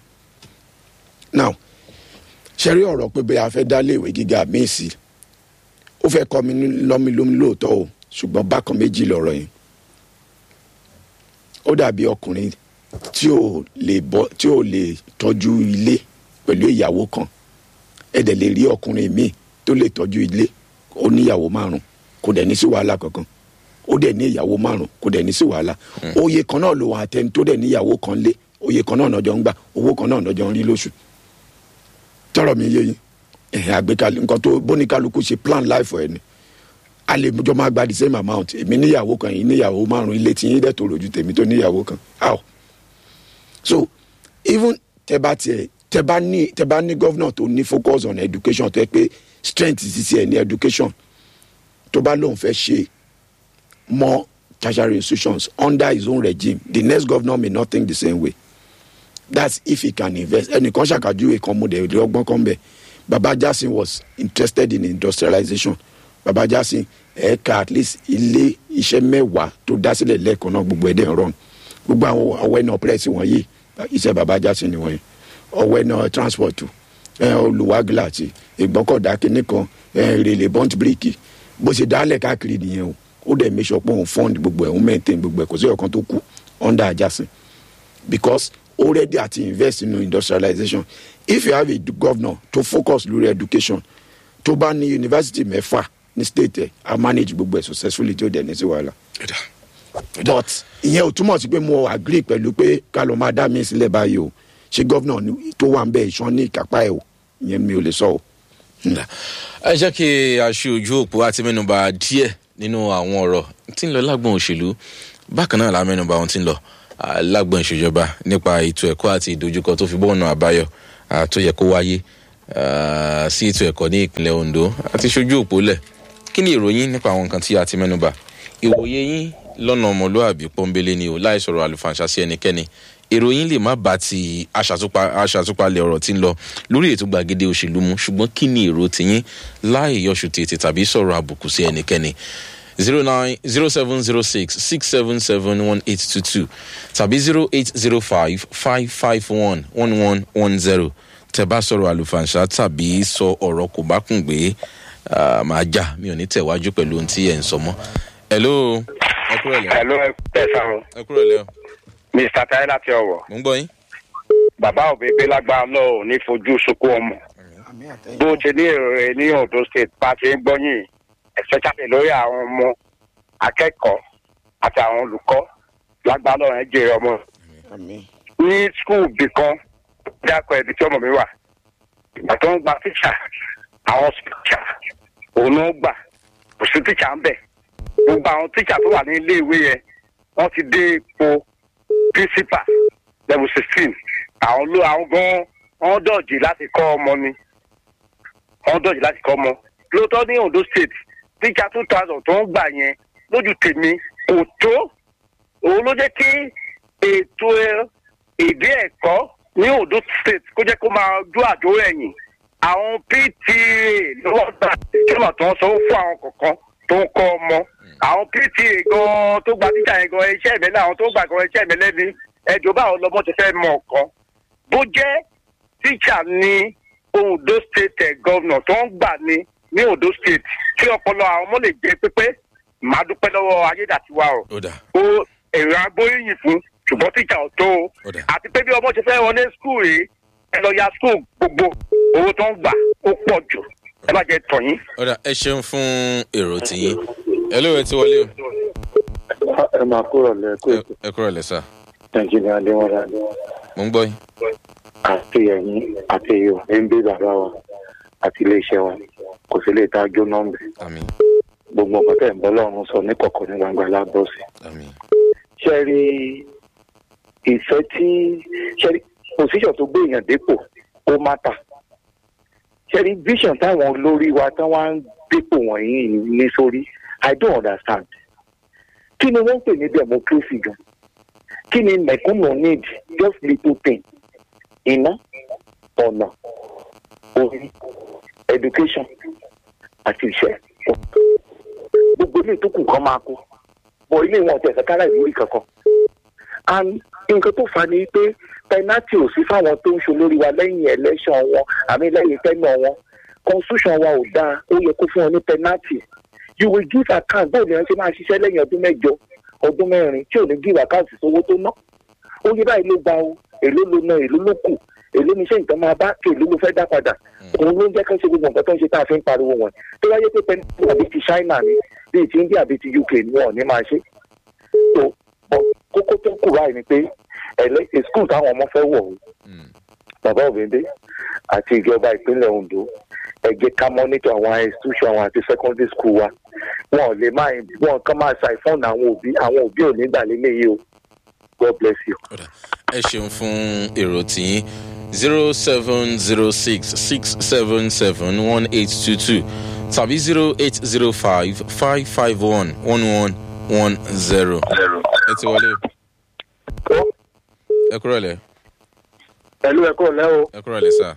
now ṣẹ́rí ọ̀rọ̀ pé bẹ́ẹ̀ a fẹ́ dá léèwé gíga míì sí ó fẹ́ kọ́ mi ní- lọ́mi lómi lóòótọ́ o ṣùgbọ́n bákan méjì lọ̀rọ̀ yẹn ó dàbí ọkùnrin tí ò lè bọ́ tí ò lè tọ́jú ilé pẹ̀lú ìyàwó kan ẹ dẹ̀ lè rí ọkùnrin míì tó lè tọ́jú ilé ó níyàwó márùn kò dẹ̀ ní sí wàhálà kankan ó dẹ̀ ní ìyàwó márùn kò dẹ̀ ní sí wàhálà oyè kan náà ló wà àtẹni tó dẹ̀ níyàwó kan lé oyè kan náà nọjọ ń gbà owó kan náà nọjọ ń rí lóṣù tọrọ mi yé yín ẹ̀hìn àgbékalẹ̀ nǹkan tó bóníkálukú ṣe plan life ẹ̀ ni a lè jọ máa gba the same amount èmi níyàwó kan yìí níyàwó márùn ilé tí yín dẹ̀ tó rojú tèmi tó níyàwó kan how so even tẹ bá tiẹ̀ tẹ bá ní tẹ bá ní governor tó ní focus on education tó yẹ pé strength ti tiẹ̀ ní education tó bá lóun fẹ́ ṣe more tertiary institutions under his own regime the next governor may not think the same way that's if he can invest ẹnìkan ṣàkàjúwe kan mo dẹ̀ rí ọgbọ́n kan bẹ̀ baba jasin was interested in industrialization baba jasin ẹ̀ka at least ilé iṣẹ́ mẹ́wàá tó dá sílẹ̀ lẹ́ẹ̀kan náà gbogbo ẹ̀dẹ̀ ń rọrùn gbogbo àwọn ọwọ́ ẹ̀nà press wọ̀nyí iṣẹ́ baba jasin ni wọ̀nyí ọwọ́ ẹ̀nà transport ẹ̀ olùwàgìlà àti ìgbọ́kọ̀dá kínní kan ẹ̀ rèlè bond brick bó ṣe dálẹ̀ káàkiri nìyẹn o ó dẹ̀ make sure pé òun fund gbogbo ẹ̀ òun maintain gbogbo ẹ̀ kò sí ọ̀kan tó kù under ajasin because already àti invest in industrialization if you have a governor to focus lórí education tó bá ní university mẹ́fà ní state ẹ̀ a manage gbogbo ẹ̀ successfully tí ó dẹ̀ ní sí wàhálà. Ẹ̀dá. but ìyẹn ò túmọ̀ sí pé mo agree pẹ̀lú pé ká ló máa dá mi sílẹ̀ báyìí o ṣé gọ́vnà ni- tó wà ń bẹ̀ ìṣàn ní ìkápá ẹ̀ o ìyẹn mi ò lè sọ o. ẹ jẹ́ kí a ṣe ojú òpó àti mẹ́nuba díẹ̀ nínú àwọn ọ̀rọ̀ tí ń lọ lágbọ̀n òṣèlú bákan náà la mẹ́nuba ohun tí ń lọ ah, lágbọ̀n ìṣèjọba nípa ètò ẹ̀kọ́ àti ìdojúkọ tó fi bọ́ọ̀nà àbáyọ ah, tó yẹ kó wáyé ah, sí ètò ẹ̀kọ́ ní ìpínlẹ̀ ondo àti ṣojú òpó lẹ̀ kí ni ìròyìn nípa àwọn nǹkan tí a ti mẹ́nuba ìwòye yín lọ́nà ọmọlúàbí pọ́nbélé ni o láì sọ̀rọ̀ àlùfànṣá sí ẹnikẹ́ni ìròyìn lè má bá ti aṣàtúpa- aṣàtúpalẹ̀ ọ̀rọ̀ tí ń lọ lórí ètò gbàgede òṣèlú mu ṣùgbọ́n kí ni èrò tiyín láì yọṣù tètè tàbí sọ̀rọ̀ àbùkù sí ẹnikẹ́ni zero nine zero seven zero six six seven seven one eight two two tàbí zero eight zero five five five one one one one zero tẹ bá sọ̀rọ̀ àlùfànṣá tàbí sọ ọ̀rọ̀ kò bá kùn gbé ah, màá jà mi ò ní tẹ̀wájú pẹ̀lú ohun tí ẹ̀ ń sọ mọ́. hello ẹ kúrò lẹ́ Hello, ẹ sáré. ẹ kúrò lẹ́ o Mr. Tayo láti ọ̀wọ̀. mò ń gbọ́ yín. Bàbá òbèbè lágbára lọ́wọ́ ní fojú sunkún ọmọ. Bó ṣe ní èrò rẹ̀ ní Ondo State bá ti ń gbọ́yìn, especially lórí àwọn ọmọ akẹ́kọ̀ọ́ àti àwọn olùkọ́ lágbára lọ́wọ́ ẹ̀ jèrè ọmọ. Àmín. Ní skul bì kan, bí akọ ẹbí tí ọmọ mi wà, ìgbà tó ń gba tíṣà, àwọn tíṣà òun ló ń gbà, kò sí tíṣà ń bẹ̀. Gbogbo àwọn tíṣà tó wà ní ilé ìwé yẹn, wọ́n ti dé ipò principal level sixteen àwọn ló àwọn gan wọn dọ̀jì láti kọ́ ọmọ ni wọn dọ̀jì láti kọ́ ọmọ lóòótọ́ ní ondo state tíjà two thousand tó ń gbà yẹn lójú tèmi kò tó òun ló jẹ́ kí ètò èdè ẹ̀kọ́ ní ondo state kó jẹ́ kó máa dún àjò ẹ̀yìn àwọn pta ló wọ́n gbà ìjọba tó ń sanwó fún àwọn kọ̀ọ̀kan tó ń kọ́ ọmọ àwọn pta gan tó gba tíjà yẹn gan iṣẹ́ ìmẹ́lẹ́ àwọn tó gbà gan iṣẹ́ ìmẹ́lẹ́ ni ẹjọ́ báwo lọ́mọ ti fẹ́ mọ ọ̀kan bó jẹ́ tíjà ní ondo state eh, governor tó ń gbà ní ní ondo state tí ọpọlọ àwọn ọmọ lè jẹ pépé màá dúpẹ́ lọ́wọ́ ayédàtiwa o ó dà ó èrò agbóríyìn fún ṣùgbọ́n tíjà ò tó o ó dà àti pé bí ọmọ ṣe fẹ́ wọlé skul rèé ẹ lọ ya skul gbogbo owó tó ń gbà ó pọ̀ jù ẹ má jẹ́ tọ̀yìn. ó dà ẹ ṣeun fún èrò tiyín ẹ ló ẹ ti wọlé o ẹ máa kúrò lẹ́kọ̀ọ́ Ẹ- ẹ kúrò lẹ sá nàìjíríà adéwọlá mò ń gbọ́ yín. àti ẹ̀yìn àti èyí ò ń gbé bàbá wa àti iléeṣẹ́ wa kò sí lè ta jóná ń bẹ̀ àmì gbogbo nǹkan tẹ̀ ń bọ́ lọ́run sọ ní kọ̀kọ̀ ní gbangba lábọ́ sí. àmì ṣe rí ìfẹ́ tí ṣe rí position tó gbé èèyàn dépò ó má ta ṣe rí vision táwọn olórí wa tán wá ń dépò wọ̀nyí ní sórí i don't understand kí ni wọ́n ń pè ní democracy gan kí ni mẹ̀kúnnù need just little thing iná ọ̀nà orí education àti iṣẹ́ gbogbo ilé tó kù kan máa kú bọ̀ ilé wọn ọ̀tẹ̀ ẹ̀ka ìlúrí kankan and nǹkan tó fà ní pé penalty ò sí fáwọn tó ń ṣolórí wa lẹ́yìn election wọn àmì lẹ́yìn tẹ́nà wọn constitution wa ò dáa ó yẹ kó fún wọn ní penalty you will give account bóun ni wọn ṣe máa ṣiṣẹ́ lẹ́yìn ọdún mẹ́jọ ọdún mẹ́rin tí ò ní give account sówó tó ná ó yẹ báyìí ló gba o èló ló ná èló ló kù èló ni iṣẹ́ nǹkan máa bá kí èló ló fẹ́ dá padà òun ló ń jẹ́ kán ṣe gbogbo nǹkan tó ń ṣe tá a fi ń pariwo wọn tó wáyé pé penalty àbí ti China ni bíi ti India bíi ti UK ni wọn ò ní máa ṣe tó bọ kókó tó kù báyìí ni pé ẹlẹ skul táwọn ọmọ fẹ́ wọ̀ o bàbá òbíndé àti ìjọba ìpínlẹ̀ Ondo ẹ jẹ́ ká mọ́nítọ̀ àwọn institution àwọn àti secondary school wa wọn ò lè máa wọn kàn máa ṣàìfọ́nà àwọn òbí àwọn òbí ò ní gbà lélẹ́yìí o God bless you. ó dà ẹ ṣeun fún èrò tiyín zero seven zero six six seven seven one eight two two tàbí zero eight zero five five five one one one one zero. ẹ ti wọlé o. ẹ kúrò lẹ pẹ̀lú ẹ̀kọ́ lẹ́ o ẹ kúrò lẹ sá.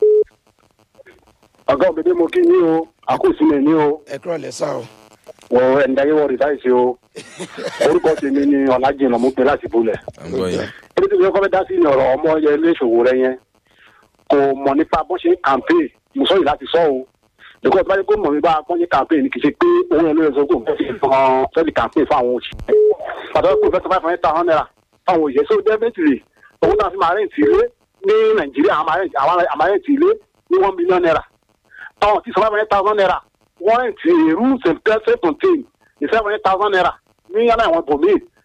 ọ̀gá òbídé mo kí yín o àkóso mi ní o ẹ kúrò lẹ́sà o. wọ ẹ̀ǹdáyé wọ rìsáìsì o orúkọ tèmi ni ọ̀làjìnà mo pè láti bulẹ̀. à ń gbọ́ yín. ebi tí mo kọ́ fẹ́ dá sí ọ̀rọ̀ ọmọ yẹn léṣòwò rẹ yẹn kò mọ̀ nípa bó ṣe ń kàmpé mo sọ yìí láti sọ o because báyìí kó mọ̀ nípa bó ṣe kàmpé ni kì í ṣe pé owó yẹn ló yẹ sọ pé òun fẹ́ fi hàn fẹ́ẹ́ kàmpé fún àwọn òṣìṣẹ́ pàtàkì pé fẹ́ẹ́ five hundred thousand naira fáwọn òṣìṣẹ́ so definitely owó náà fi máa rẹ̀ǹtì ilé ní nàìjíríà àwọn máa rẹ̀ǹtì ilé ní one million naira táwọn ti sọ five hundred thousand naira wọ́n rẹ̀ǹtì rooms and self contained ní seven hundred thousand naira ní yàrá àwọn bòmíì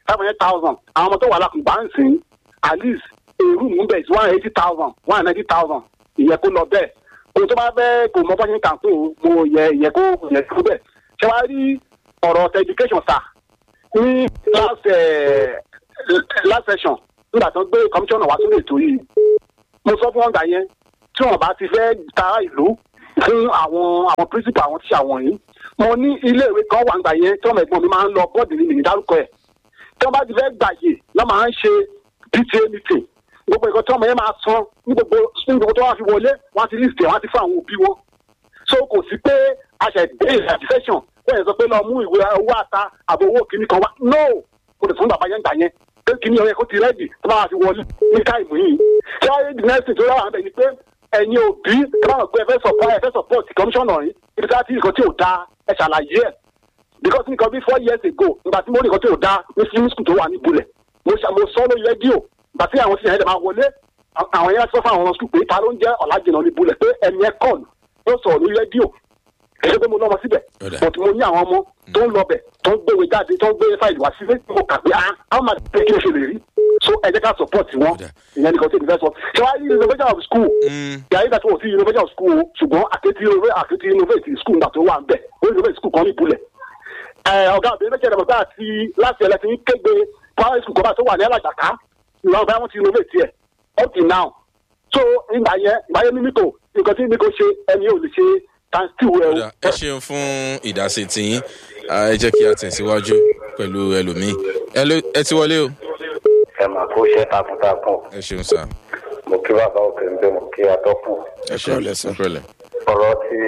five hundred thousand àwọn ọmọ tó wà lákùnbá ń sìn at least èrú mú bẹ̀ sí one eighty thousand one ninety thousand ìyẹn kó lọ bẹ́ẹ̀ ohun tó bá fẹ́ kò mọ bọ́sẹ̀ kàn tó mo yẹ ìyẹn kó yẹ kó bẹ́ẹ̀ ṣé wàá rí ọ̀rọ̀ tẹ education sà ní last eh, last session nígbà tó gbé commissioner wá sórí ètò yìí mo sọ fún wọn gbà yẹn tí wọn bá ti fẹ́ ta ìlú fún àwọn àwọn principal àwọn tíṣà wọ̀nyí mo ní iléèwé kan wà gbà yẹn tí wọn ẹ̀gbọ́n mi máa ń lọ bọ́ọ̀dù ní ìlú dárúkọ ẹ̀ tí wọn bá ti fẹ́ gbàyè lọ́ máa ń ṣe pta meeting gbogbo nǹkan tí ọmọ yẹn máa san ní gbogbo ní gbogbo tó wá fi wọlé wọn á ti list ẹ̀ wọn á ti fún àwọn òbí wọn so kò sí pé àṣẹ ìdílé ìrìnàjò bẹ́ẹ̀ sọ pé lọ mú ìwé owó àta àbò owó kìíní kan wá no mo lè fún bàbá yẹn gbà yẹn pé kìíní ọ̀rẹ́ kó ti rẹ́dì tó bá wà fi wọlé ní táìmù yìí ṣé wáyé the next thing tó yà wà bẹ̀ ni pé ẹ̀yin òbí tó bá wà pé ẹ fẹ́ support ẹ fẹ́ support commissioner yìí ibi tí a ti nǹkan tí ò dáa ẹ ṣàlàyé ẹ̀ because nǹkan bí four years ago nígbà tí mo rí nǹkan tí ò dáa ní film school tó wà ní ibùlẹ̀ mo ṣà- mo sọ lórí rédíò ìgbà tí àwọn sísè yẹn dẹ̀ máa wọlé à- àwọn yẹn sọ fún àwọn school pé ta ló ń jẹ́ ọ̀làjìnà ní ibùlẹ̀ pé ẹni ẹ kọ́ọ̀lù ló sọ̀rọ̀ lórí rédíò èyí pé mo lọ́mọ síbẹ̀ Ọ̀dà. but mo ní àwọn ọmọ tó ń lọbẹ̀ tó ń gbéwèé jáde tó ń gbé fáìlì wá sílé mo kà pé ah how much pay kí ló ṣe lè rí so ẹ jẹ́ ká support wọn Ọ̀dà. ìyẹn nìkan tí èmi fẹ́ sọ ṣé wàá rí renovation of school Mm. yàrá ìgbà tí wọ́n fi renovation of school o ṣùgbọ́n àkétí renova- àkétí renovate school nígbà tó wà ń bẹ̀ ó renovate school kan ní ìbúlẹ̀ ẹ ọ̀gá àbẹ̀rẹ̀ méjì ẹ̀rọ gbà tí láti ẹ̀lẹ́ ti ń kégbe primary school kọ́ba tó wà ní alájàká ìwà ọ̀gá wọn ti renovate ẹ̀ up till now so ìgbà yẹn ìgbà yẹn mímíkò nǹkan tí mímíkò ṣe ẹni ò lè ṣe times two ẹ Ọ̀dà, ẹ ṣeun fún ìdásí tiyín Ah, ẹ jẹ́ kí a tẹ̀síwájú pẹ̀lú ẹlòmíì ẹ ló- ẹ ti wọlé o ẹ mà kó iṣẹ́ takuntakun ẹ ṣeun sá mo kí bàbá òkè ń bẹ mo kí atọ́kùn ẹ ṣeun kúrọ̀lẹ́ sà. ẹ kúrọ̀lẹ́. ọ̀rọ̀ tí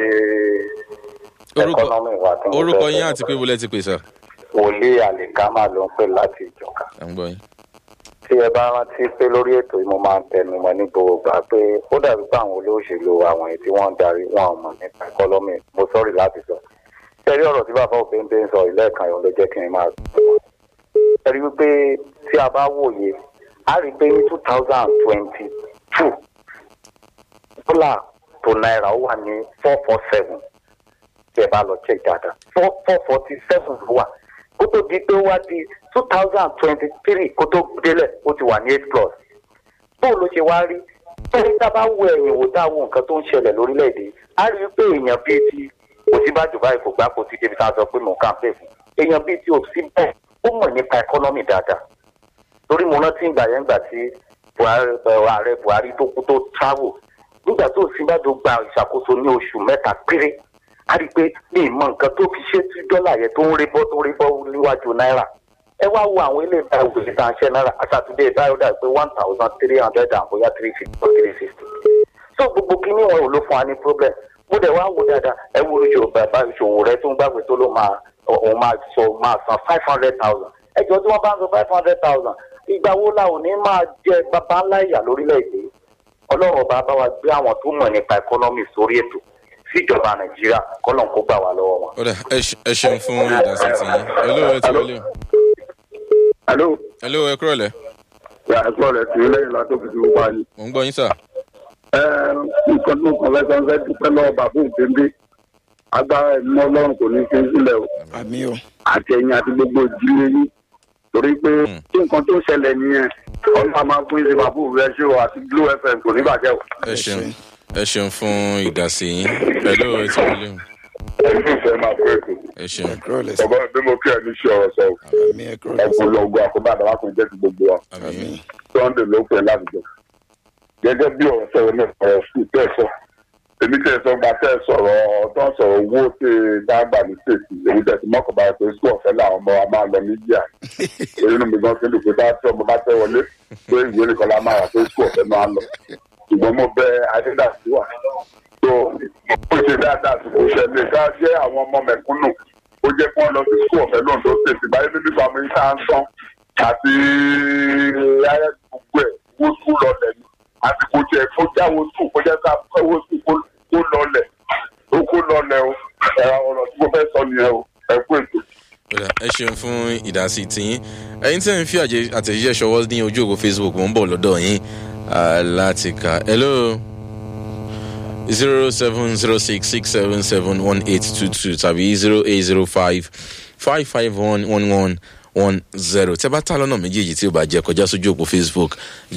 orúkọ ẹkọ́nọ́mì wa tí mo orúkọ fẹ́ yín sọ àti pé wọlé ti pè sá wòlíì àlìkámà ló ń pè láti ìjọka à ń gbọ́ yín. tí ẹ bá rántí pé lórí ètò yìí mo máa ń tẹnu mọ́ ní gbogbo gbà pé ó dàbí pé àwọn olóṣèlú àwọn èyí tí wọ́n ń darí wọn ò mọ̀ nípa ẹkọ́nọ́mì mo sọ́rí láti sọ ẹrí ọ̀rọ̀ tí bàbá òfin ń sọ ìlẹ́ẹ̀kan yọ̀ ló jẹ́ kí n máa sọ ẹrí wípé tí a bá wòye a rí i pé ní two thousand twenty two dọ́là tó náírà ó wà ní four four seven tí ẹ bá lọ check dáadáa four four forty seven ló wà kó tó di pé ó wá di two thousand twenty three kó tó délẹ̀ ó ti wà ní eight plus bóun ló ṣe wá rí bẹ́ẹ̀ tá a bá wo ẹ̀yìn wò tá a wo nǹkan tó ń ṣẹlẹ̀ lórílẹ̀‐èdè a rí i pé èèyàn bíi ti òsínbàjò báyìí kò gbá kó ti débi tá a sọ pé mò ń kàǹpé fún èèyàn bíi ti òsínbẹ̀ ó mọ̀ nípa ẹkọ́nọ́mì dáadáa torí mo rántí ìgbà yẹn gbà tí buhari ẹ, ààrẹ buhari tó kú tó travel nígbà tó òsínbàjò gba ìṣàkóso ní oṣù mẹ́ta péré a rí i pé ní ìmọ̀ nǹkan tó fi ṣe tí dọ́là yẹn tó ń rí bọ́ tó ń rí bọ́ níwájú náírà ẹ wá wo àwọn ilé ìta ìwé ìta ṣẹ́ náírà àtàtúndé ìbáyọ̀dà pé one thousand three hundred and bóyá three fifty or three sixty so gbogbo kíní wọn ò ló fún wa ní problem mo dẹ̀ wá wò dáadáa ẹ wo ìṣòwò bàbá ìṣòwò rẹ tó ń gbàgbé tó ló máa òun máa sọ máa san five hundred thousand ẹjọ́ tí wọ́n bá ń sọ five hundred thousand ìgbà wo la ò ní máa jẹ bàbá ńlá ìyà lórílẹ̀‐èdè ọlọ́run ọba bá wa gbé àwọn tó mọ̀ nípa ẹkọ́nọ́mì sórí ètò síjọba nàìjíríà kọ́lọ́n kó gbà wá lọ́wọ́ wọn. ọ̀dà ẹ ṣe- ẹ ṣeun fún ìdásí tiyín ẹ ló ẹ ti wọlé o Hello. ẹ ló ẹ kúrọ̀lẹ́ Yà ẹ sọ̀rọ̀ ẹ̀sìn lẹ́yìn látó fi ti wá ní. mò ń gbọ́ yín sà Ẹ nǹkan tó kàn lẹ́sàn fẹ́ dúpẹ́ lọ́wọ́ bàbá òǹdéńdé. Agbára ẹ̀mí ọlọ́run kò ní fi sílẹ̀ o. àmì o Àti ẹ̀yìn àti gbogbo ìdílé yín. Torí pé tí nǹkan tó ń ṣẹlẹ̀ nìyẹn, ọlọ́run máa fún ìṣe bàbá òun rẹ̀ ṣé o àti Glo FM kò ní bàjẹ́ o. ẹ ṣeun ẹ ṣeun fún ìdásí yín ẹ ló ẹ ti wọlé o Ẹ̀yin ìfẹ́ máa kó ètò. ẹ ṣeun kúrọ̀lẹ́ sà. Bàbá mi mo kí ẹ ní ṣe ọ̀rọ̀ sọ. àmì ẹ kúrọ̀lẹ́ sà. Ẹ̀kún lọ ogun àkóbá àdáwà kan jẹ́ ti gbogbo wa. àmì sunday ló pè láwùjọ gẹ́gẹ́ bí ọ̀rọ̀ sọ̀rọ̀ náà ọ̀rọ̀ sùn tẹ́ ẹ sọ èmi tẹ́ ẹ sọ gba tẹ́ ẹ sọ̀rọ̀ tó ń sọ̀rọ̀ owó tẹ́ ẹ dágbà ní sèkì èmi tẹ́ ẹ ti mọ́kàn báyìí pé sùn ọ̀fẹ́ làwọn ọmọ wa máa lọ níjà èyí nínú mi gan fi ń dùn pé bá tí ọmọ bá tẹ́ wọlé pé ìwé nìkan la máa rà pé sùn ọ̀fẹ́ máa lọ ṣùgbọ́n mo bẹ adédàsí wà tó ó ṣe dáadáa sí kò ṣẹlẹ̀ ká jẹ́ àwọn ọmọ mẹ̀kúnnù ó jẹ́ kí wọ́n lọ sí sùn ọ̀fẹ́ lóńdó sèkì báyìí níbi ìfàmì ìta ń sán àti ayé gbogbo ẹ̀ wó sùn lọlẹ̀ ni àti kò jẹ́ kó jáwó sùn kó jẹ́ ká kówó sùn kó kó lọlẹ̀ ó kó lọlẹ̀ o ẹ̀rọ ọ̀rọ̀ tí mo fẹ́ sọ nìyẹn o ẹ kú ètò. ọ̀dà ẹ ṣeun fún ìdásí tiyín ẹ̀yin tí ẹ̀ ń fi àjẹ- àtẹ̀jíṣẹ́ ṣọwọ́ ní ojú òpó facebook mò ń bọ̀ lọ́dọ̀ yín ah, láti kà hello zero seven zero six six seven seven one eight two two tàbí zero eight zero five five five one one one one zero tẹ́ bá ta lọ́nà méjèèjì tí ó bá jẹ́ kọjá sójú òpó facebook